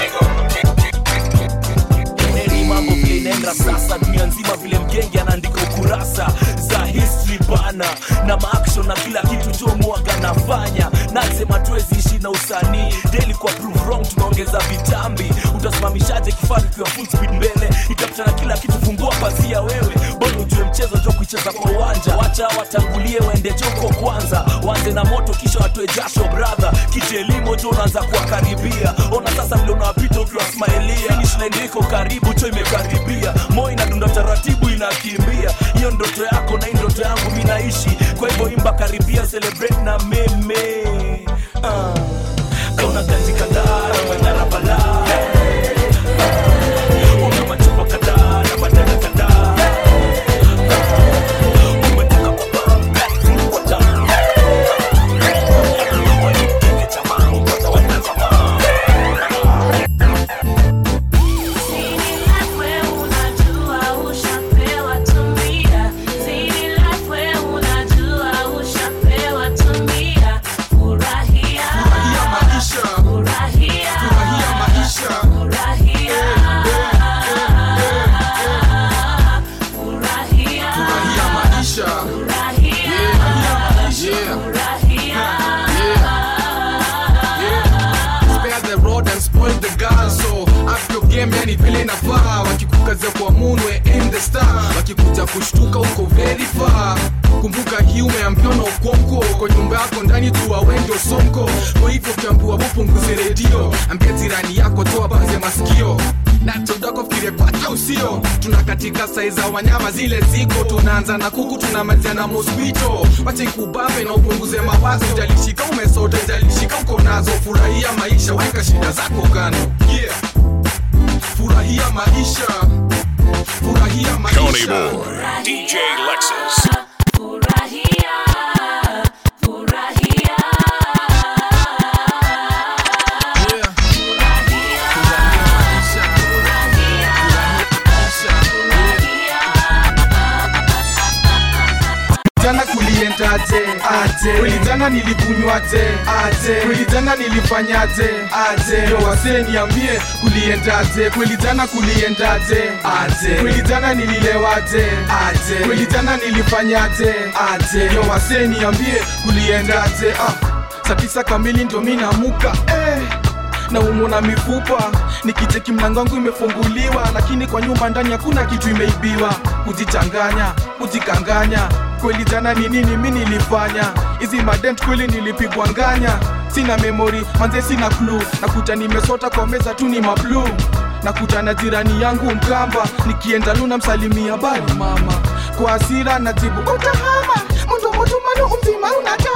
niko Neri mambo vile inaenda sasa dunia nzima vile mgenge anaandika ukurasa za history bana na maaction na kila kitu jo mwaga nafanya nasema tuwezi ishi na usanii daily kwa prove wrong tunaongeza vitambi utasimamishaje kifaru kiwa full speed mbele itapitana kila kitu fungua pazia wewe bado ujue mchezo jo kuicheza kwa uwanja wacha watangulie waende joko kwanza wanze na moto kisha watoe jasho brother kijelimo jo unaanza kuwakaribia ona sasa vile unawapita ukiwasmailia finish line iko karibu cho imekaribia moyo inadunda taratibu inakimbia hiyo ndoto yako na hii ndoto yangu mi naishi kwa hivyo imba karibia celebrate na meme uh. kauna ganji kadhaa na manyara balaa una machupa kadhaa na badala kadhaa umetoka kwa pambe kwa tamu Wanikeke tamaa, ngoja watazama. Spare the road and spoil the girl so up your game yani vile inafaa wakikukazia kwa munwe in the star wakikuja kushtuka uko very far kumbuka hii umeambiwa na ukonko kwa nyumba yako ndani tu awendio sonko kwa hivyo ukiambiwa bupunguze redio ambia jirani yako toa banze masikio natodako fikirie kwake usio tuna katika sai za wanyama zile ziko tunaanza na kuku tunamalizia na mosquito wache ikubambe na upunguze mawazo jalishika umesota jalishika uko nazo furahia maisha weka shida zako kando yeah. furahia maisha furahia Coney maisha Boy, DJ Lexus. jana kuliendaje aje kweli jana nilikunywaje aje kweli jana nilifanyaje aje yo wasee niambie kuliendaje kweli jana kuliendaje aje kweli jana nililewaje aje kweli jana nilifanyaje aje yo wasee niambie kuliendaje ah saa tisa kamili ndio mi namuka eh na umo na mifupa nikicheki mlango wangu imefunguliwa lakini kwa nyumba ndani hakuna kitu imeibiwa kujichanganya kujikanganya kweli jana ni nini mi nilifanya hizi madent kweli nilipigwa nganya sina memori manze sina klu nakuta nimesota kwa meza tu ni mablu nakuta na jirani yangu mkamba nikienda luna msalimia bali mama kwa asira najibu utahama mundu mutumanu umzima una tabu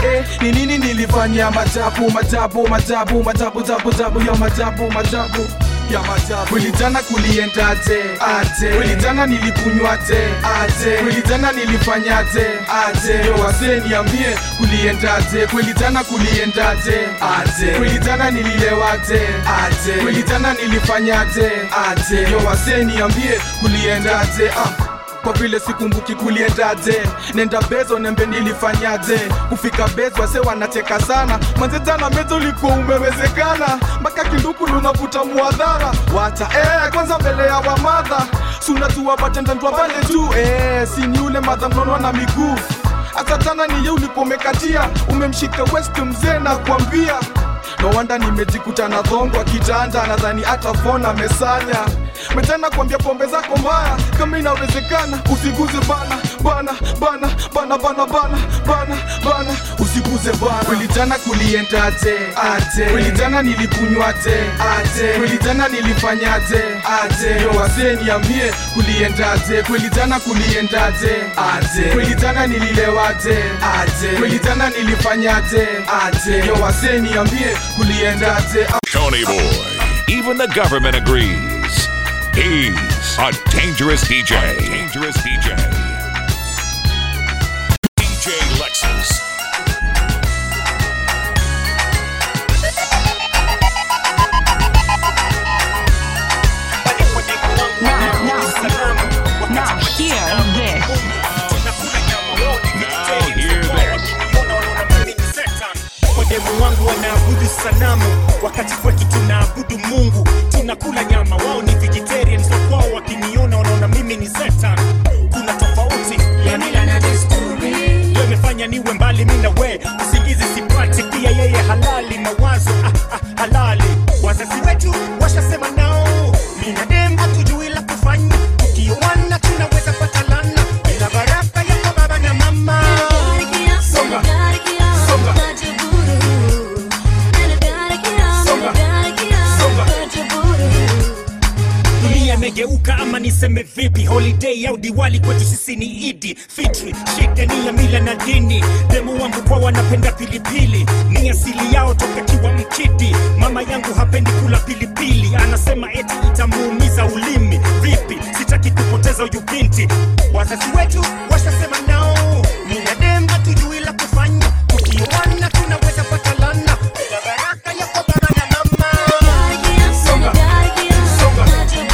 eh, ni nini nilifanya majabu majabu majabu majabu jabu jabu ya majabu majabu ya majabu kweli jana kuliendaje aje kweli jana nilikunywaje aje kweli jana nilifanyaje aje yo wasee niambie kuliendaje kweli jana kuliendaje aje kweli jana nililewaje aje kweli jana nilifanyaje aje yo wasee niambie kuliendaje ah kwa vile sikumbuki kuliendaje nenda bezo nembe nilifanyaje kufika bezo wase wanacheka sana manze jana mezo ulikuwa umewezekana mpaka kinduku lunavuta muadhara wacha eh, kwanza mbele ya wamadha sunajua batendandwa pale juu eh, sini ule madha mnonwa na miguu hata jana niye ulipomekatia umemshika west mzee na kuambia no wanda nimejikuta na dhongo kitanda nadhani hata fona mesanya metana kuambia pombe zako mbaya kama inawezekana usiguze bana bana bana bana bana bana bana bana usiguze bana kweli jana kuliendaje aje kweli jana nilikunywaje aje kweli jana nilifanyaje aje yo wasee niambie kuliendaje kweli jana kuliendaje aje kweli jana nililewaje aje kweli jana nilifanyaje aje yo wasee niambie kuliendaje Tony Boy. Even the government agrees. He's a dangerous DJ. dangerous DJ. DJ Lexus. Now hear this. wademu wangu wanaabudu sanamu wakati kwetu tunaabudu mungu tunakula nyama wao ni vegetarian so kwao wakiniona wanaona mimi ni setan kuna tofauti ya mila na desturi Leo imefanya niwe mbali mi na we usingizi sipati pia yeye halali mawazo ah, ah, halali wazazi wetu washasema nao mina dem hatujui la kufanya tukioana tunaweza pata lana bila baraka ya baba na mama Songa. Songa. dunia imegeuka ama niseme vipi holiday au diwali kwetu sisi ni idi fitri shida ni ya mila na dini demu wangu kwa wanapenda pilipili ni asili yao toka kiwa mkidi mama yangu hapendi kula pilipili anasema eti itamuumiza ulimi vipi sitaki kupoteza huyu binti wazazi wetu washasema nao mina dem hatujui la kufanya tukioana tunaweza pata lana bila baraka ya kwa baba na mama Songa. Songa.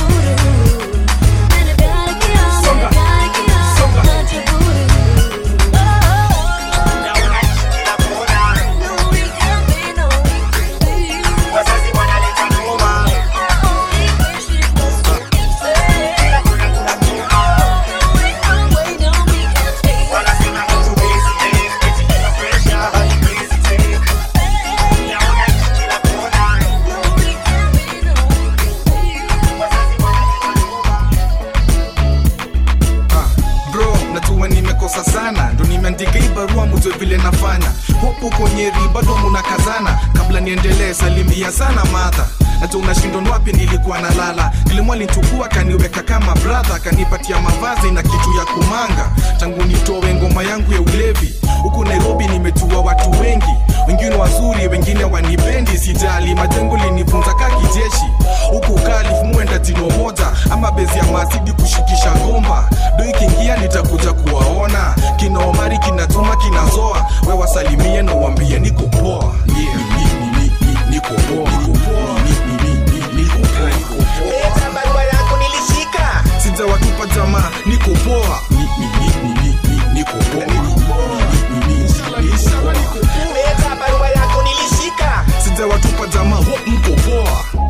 bro najua nimekosa sana ndo nimeandika hii barua mujue vile nafanya hopu konyeri bado munakazana kabla niendelee salimia sana madha najua unashindwa ni wapi nilikuwa nalala nilimwa linchukua kaniweka kama bradha kanipatia mavazi na kitu ya kumanga tangu nitowe ngoma yangu ya ulevi huku nairobi nimejua watu wengi wengine wazuri wengine wanipendi sijali majengo linifunza ka kijeshi huku kalif muenda jino moja ama bezi ya masidi kushikisha gomba do ikiingia nitakuja kuwaona kina omari kinatuma kinazoa we wasalimie na uambie niko poa yeah. ni, ni, ni, ni, niko poa niko poa ni, ni, ni, ni, niko poa niko poa barua yako nilishika sijawatupa jamaa niko poa ni, ni, ni, ni, ni, ni, niko poa niko poa ni, ni, ni, ni, niko poa leta barua yako nilishika sijawatupa jamaa ho mko poa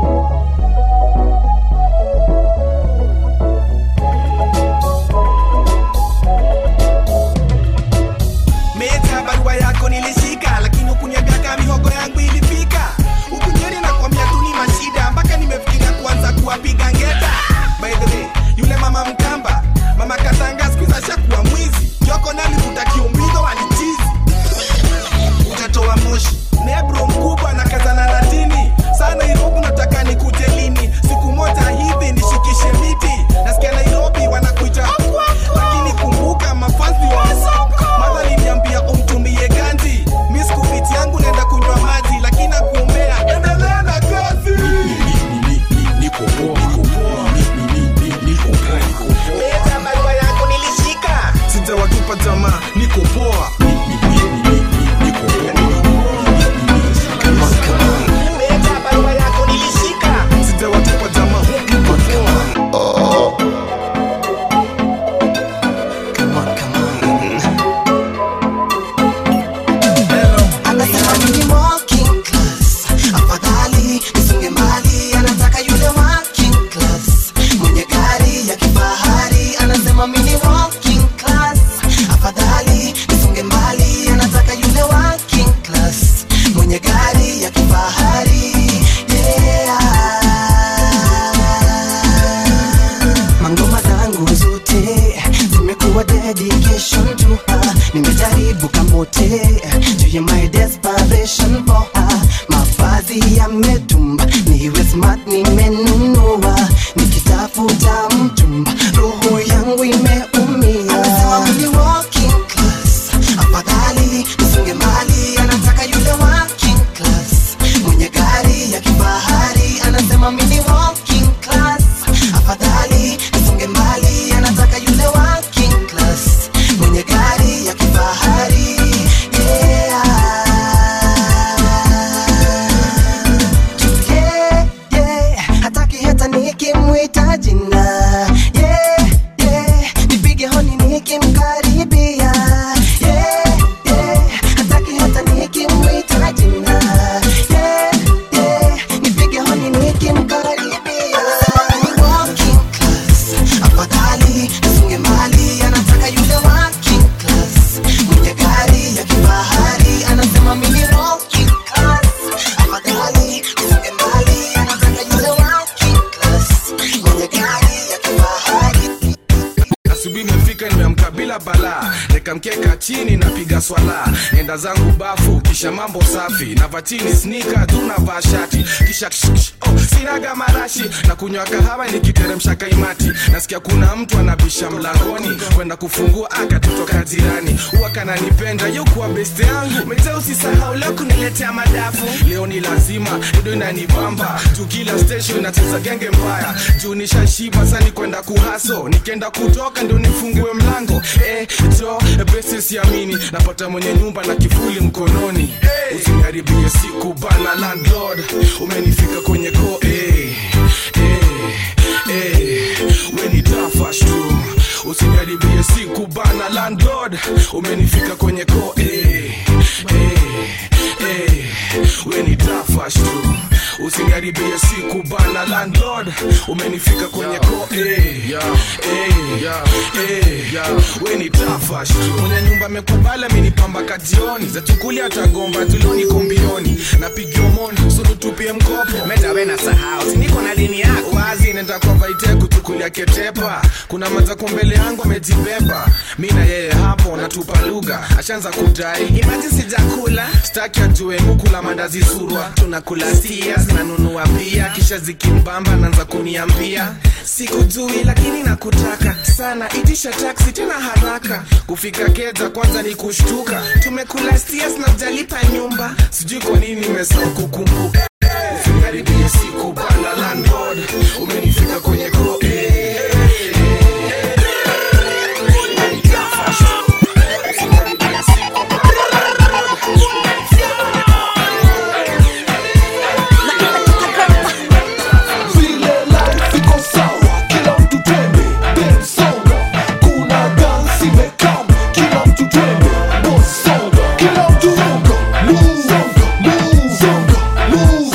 meta barua yako nilishika lakini ukuniambia mihogo yangu ilifika ukunyeri nakwambia tu ni mashida mpaka nimefikiria kuanza kuwapiga ngeta by the way yule mama mkamba mama katanga skuiza shakuwa mwizi joko nalivuta kiumbido walichizi utatoa moshi nebro mkubwa na kazana na dini saa nairobi nataka nikuje lini siku moja hivi nishikishe miti nasikia nairobi wanakuita lakini kumbuka mafanzi wa madha liniambia umtumie ganji mwenye gari ya kifahari yeah. mangoma zangu zote zimekuwa dedication to her nimejaribu kamote juu ya my desperation for her mavazi yametumba niwe smart nimenunua nikitafuta mtumba roho yangu imeumia anasema mimi walking class afadhali nisunge mali anataka yule working class mwenye gari ya kifahari anasema mimi walking class afadhali nisunge mali anataka yule working class mwenye gari ya kifahari yeah. Yeah, yeah. hataki hata nikimwita jina yeah, yeah. nipige honi nikimkaribia yeah, yeah. hataki hata nikimwita jina yeah, yeah. nipige honi nikimkaribia Walking class, afadhali nifunge mali anataka yule working class mwenye gari ya kifahari anasema mimi walking class afadhali nifunge mali anataka yule working class mwenye gari ya kifahari asubuhi imefika nimeamka bila balaa nikamkeka chini napiga swala enda zangu bafu kisha mambo safi nava chini snika tu navaa shati kisha ksh, ksh, oh, sinaga marashi na kunywa kahawa nikiteremsha kaimati nasikia kuna mtu anabisha mlangoni kwenda kufungua akatutoka jirani huwa kananipenda yokuwa beste yangu mete usisahau leo kuniletea madafu leo ni lazima ido inanibamba juu kila station inacheza genge mbaya juu nishashiba sani kwenda kuhaso nikienda kutoka ndio nifungue mlango eh, jo besi siamini napata mwenye nyumba na kifuli mkononi usiniharibie siku bana landlord umenifika kwenye ko eh, eh, eh, weni tafash tu usiniharibie siku bana landlord umenifika kwenye ko eh, eh, eh, weni tafash tu usiniharibie siku bana landlord umenifika kwenye ko eh, eh, eh, weni tafash tu mwenye nyumba amekubala amenipamba kajioni zachukulia tagomba tuloni kombioni napigia moni sunutupie mkopo metawe na sahau siniko na dini yako wazi nenda kwa vaite kuchukulia ketepa kuna mazako mbele yangu amejibeba mi na yeye hapo natupa lugha ashaanza kudai imaji sijakula staki ajue mukula mandazi surwa tunakula sia zinanunua pia kisha zikimbamba naanza kuniambia sikujui lakini nakutaka sana itisha taksi tena haraka kufika keza kwanza ni kushtuka tumekula stias na ujalipa nyumba sijui kwa nini nimesahau kukumbuka usikaribie siku bana landlord umenifika kwenye ko eh, vile life iko sawa kila mtu twende bensonga kuna dansi imekam kila mtu twende bosonga kila mtu songa move songa move songa move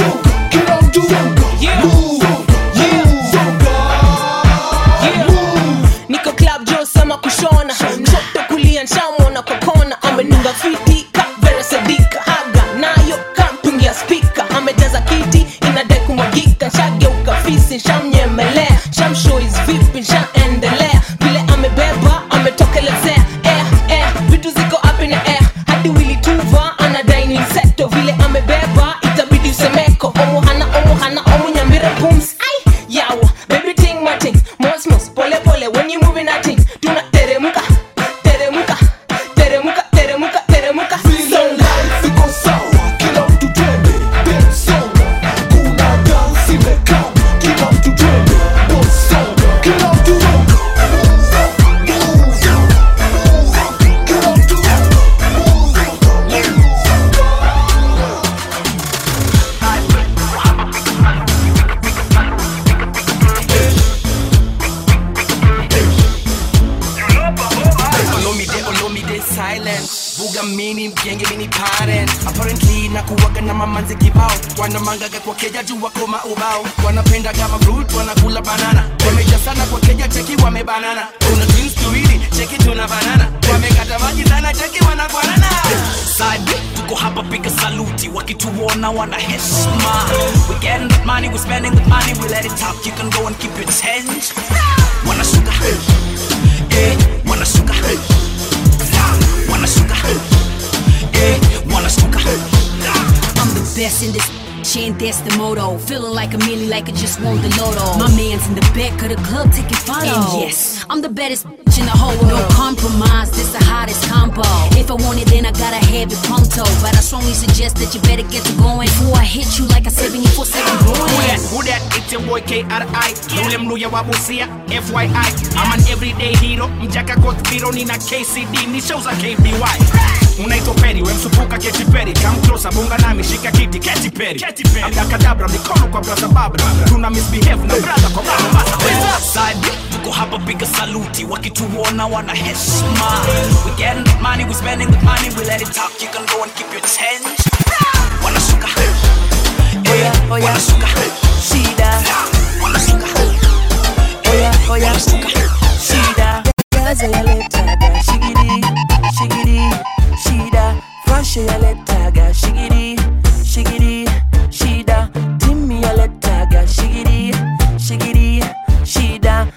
nakuwaga na mamanzi kibao wanamangaga kwa keja juu wako maubao wanapenda kama fruit wanakula banana wameja sana kwa keja cheki wamebanana kuna twins tuwili cheki tuna banana wamekata maji sana cheki wanakwanana side tuko hapa piga saluti wakituona wana heshima we getting that money we spending the money we let it talk you can go and keep your change wanashuka eh wanashuka wanashuka eh wanashuka I'm the best in this shit, and that's the motto. Feeling like a million, like I just won the lotto. My man's in the back of the club taking photos. And yes, I'm the baddest bitch in the whole world. No compromise, this the hottest combo. If I want it, then I gotta have it pronto. But I strongly suggest that you better get to going before I hit you like a 74 7 Who that? going. Who that? It's your boy KRI. Yule mluya wa Busia, FYI. I'm an everyday hero. Mjaka got zero, nina KCD, ni show za KBY. Unaitwa Peri, we msupuka Katy Perry. Come closer, bunga nami, shika kiti, Katy Perry. Abrakadabra, mikono kwa brother Babra. Tuna misbehave na brother kwa brother Basa. side tuko hapa piga saluti wakituona wana heshima we getting that money we spending the money we let it talk you can go and keep your change wanashuka eh wanashuka shida wanashuka oya oya shida gaza yaletaga shigiri shigiri shida fashe yaletaga shigiri shigiri shida timi yaletaga shigiri shigiri shida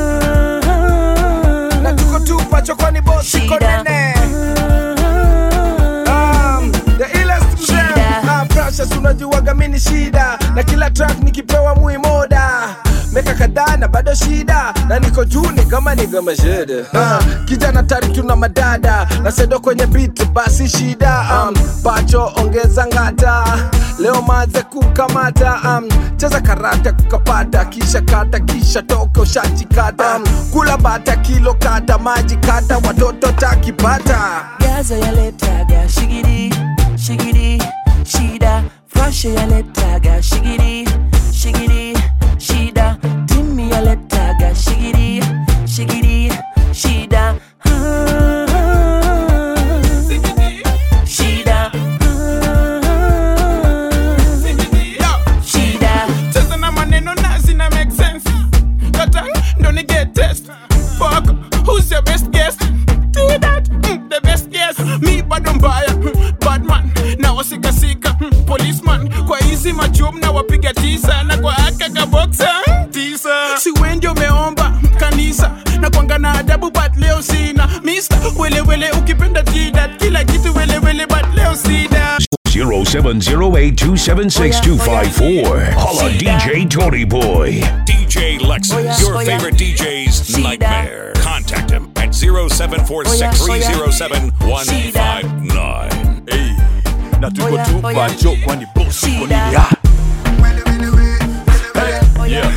na tuko tupa chokoni bosi konene Um, the illest mzee. Ah, precious unajuaga mini shida na kila track nikipewa muimoda meka kadhaa na bado shida na niko juu ni kama ni kama shida uh, kijana tari tuna madada na sedo kwenye beat basi shida um, pacho ongeza ngata leo maze kukamata um, cheza karata kukapata kisha kata kisha toka ushachikata um, kula bata kilo kata maji kata watoto takipata gaza yaletaga shigiri shigiri shida fashe yaletaga shigiri shigiri shida timi yaletaga shigiri shigiri shida shida shida cheza na maneno na zina make sense kata ndo ni get test fuck who's your best guess do that mm, the best guess mi bado mbaya mm, badman na wasikasika mm, policeman kwa hizi machum na wapiga tisa na kwa akaka boxa tisa si wengi umeomba mm, kanisa na kwanga na adabu but leo sina mister welewele ukipenda tidat kila kitu welewele but leo sida 0708276254. Holla DJ Tony Boy. DJ Lexus, Oh, yeah. your Oh, yeah. favorite DJ's nightmare. Contact him at 0746307159. Hey, na tuko tupa jo kwani boss uko nini ya yeah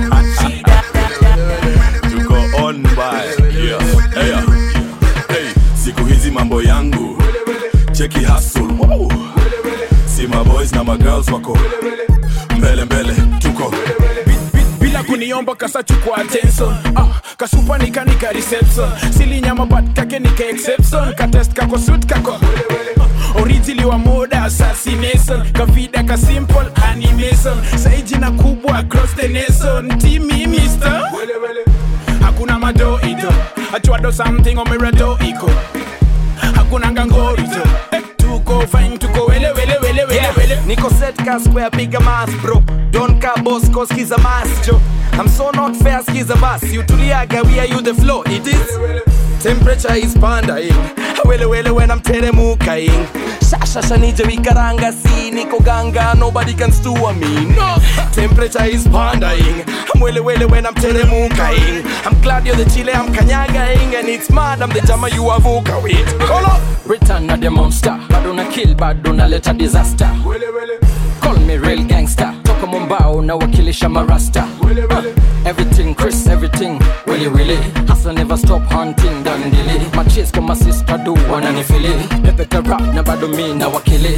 tuko on by yeah hey, hey siku hizi mambo yangu cheki hustle wow. si maboys na magirls wako mbele mbele tuko bila kuniomba kasachukua attention ah, kasupa nikanika reception silinyama but kake nika exception katest kako suit kako orijili wa moda assassination kavida ka simple animation saijina kubwa across the nation timi mister hakuna madoido achwado something omerado iko hakuna ngangorito eh, tuko fine tuko wele wele wele wele Yeah, wele Nico set ka square bigger mass bro Don't ka boss cause skiza mass jo I'm so not fair skiza bass You tuliaga we are you the flow it is Temperature is pandaing Wele wele when I'm teremukaing Shasha nije wikaranga si niko ganga Nobody can stew me no Temperature is pandaing I'm wele wele when I'm teremukaing I'm glad you're the chile I'm kanyagaing And it's mad I'm the jama you avuka with Kolo Return of the monster bado na kill bado naleta disaster call me real gangster toka mombao na wakilisha marasta uh, everything chris everything willy willy hasa never stop hunting dandili machis kama sister do wananifili pepeta rap na bado mi na wakili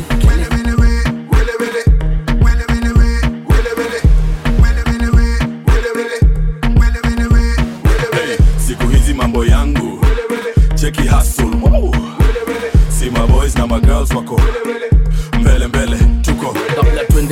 hey, siku hizi mambo yangu cheki hustle wow. si maboys na magirls wako mbele mbele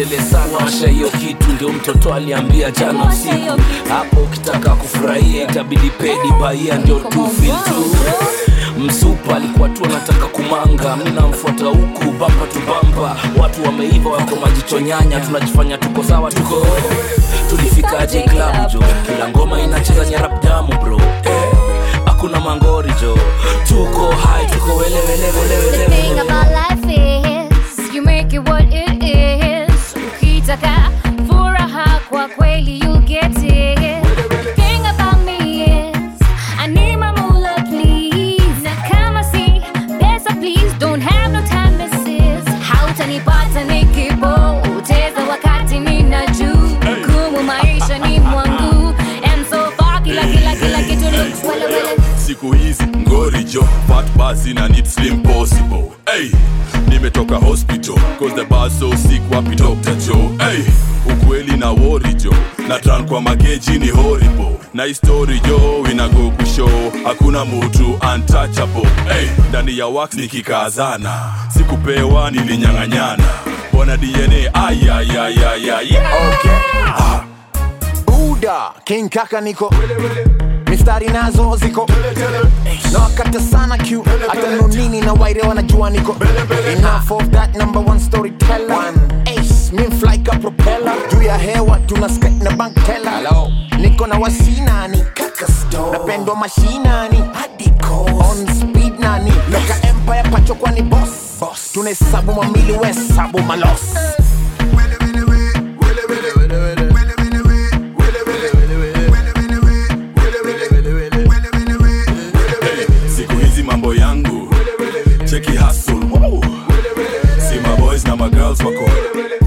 tuendelee sana washa hiyo kitu ndio mtoto aliambia jana usiku hapo ukitaka kufurahia itabidi pedi baia ndio tu feel tu msupa alikuwa tu anataka kumanga mi namfuata huku bampa tu bampa watu wameiva wako majicho nyanya tunajifanya tuko sawa tuko tulifikaje klabu jo kila ngoma inacheza nyarap damu bro eh, hakuna mangori jo tuko hai tuko wele wele wele The wele thing wele about life is you make it what it is. Ukitaka furaha kwa kweli you get it. Thing about me is I need my moolah please. Na kama si pesa please don't have no time misses. Hautanipata nikipoteza wakati nina juu. Gumu maisha ni mwangu and so far kila kila kila kitu looks wele wele. siku hizi ngori jo fat basi na need slim possible hey, nimetoka hospital cause the bar so sick wapi dr joe hey, ukweli na wori jo na tran kwa mageji ni horrible na histori jo inago kushow hakuna mutu untouchable hey, ndani ya wax nikikazana sikupewa nilinyang'anyana bona dna ayayayayay okay. buda king kaka niko mistari nazo ziko na wakata sana q hata nonini na waire wanajua niko enough of that number one storyteller one ace min fly ka propeller juu ya hewa tuna skate na bank teller Hello. niko na wasinani napendwa mashinani on speed nani loka empire pacho kwani boss tunahesabu mamili wesabu malos siku hizi mambo yangu cheki hustle Woo. si maboys na magirls wako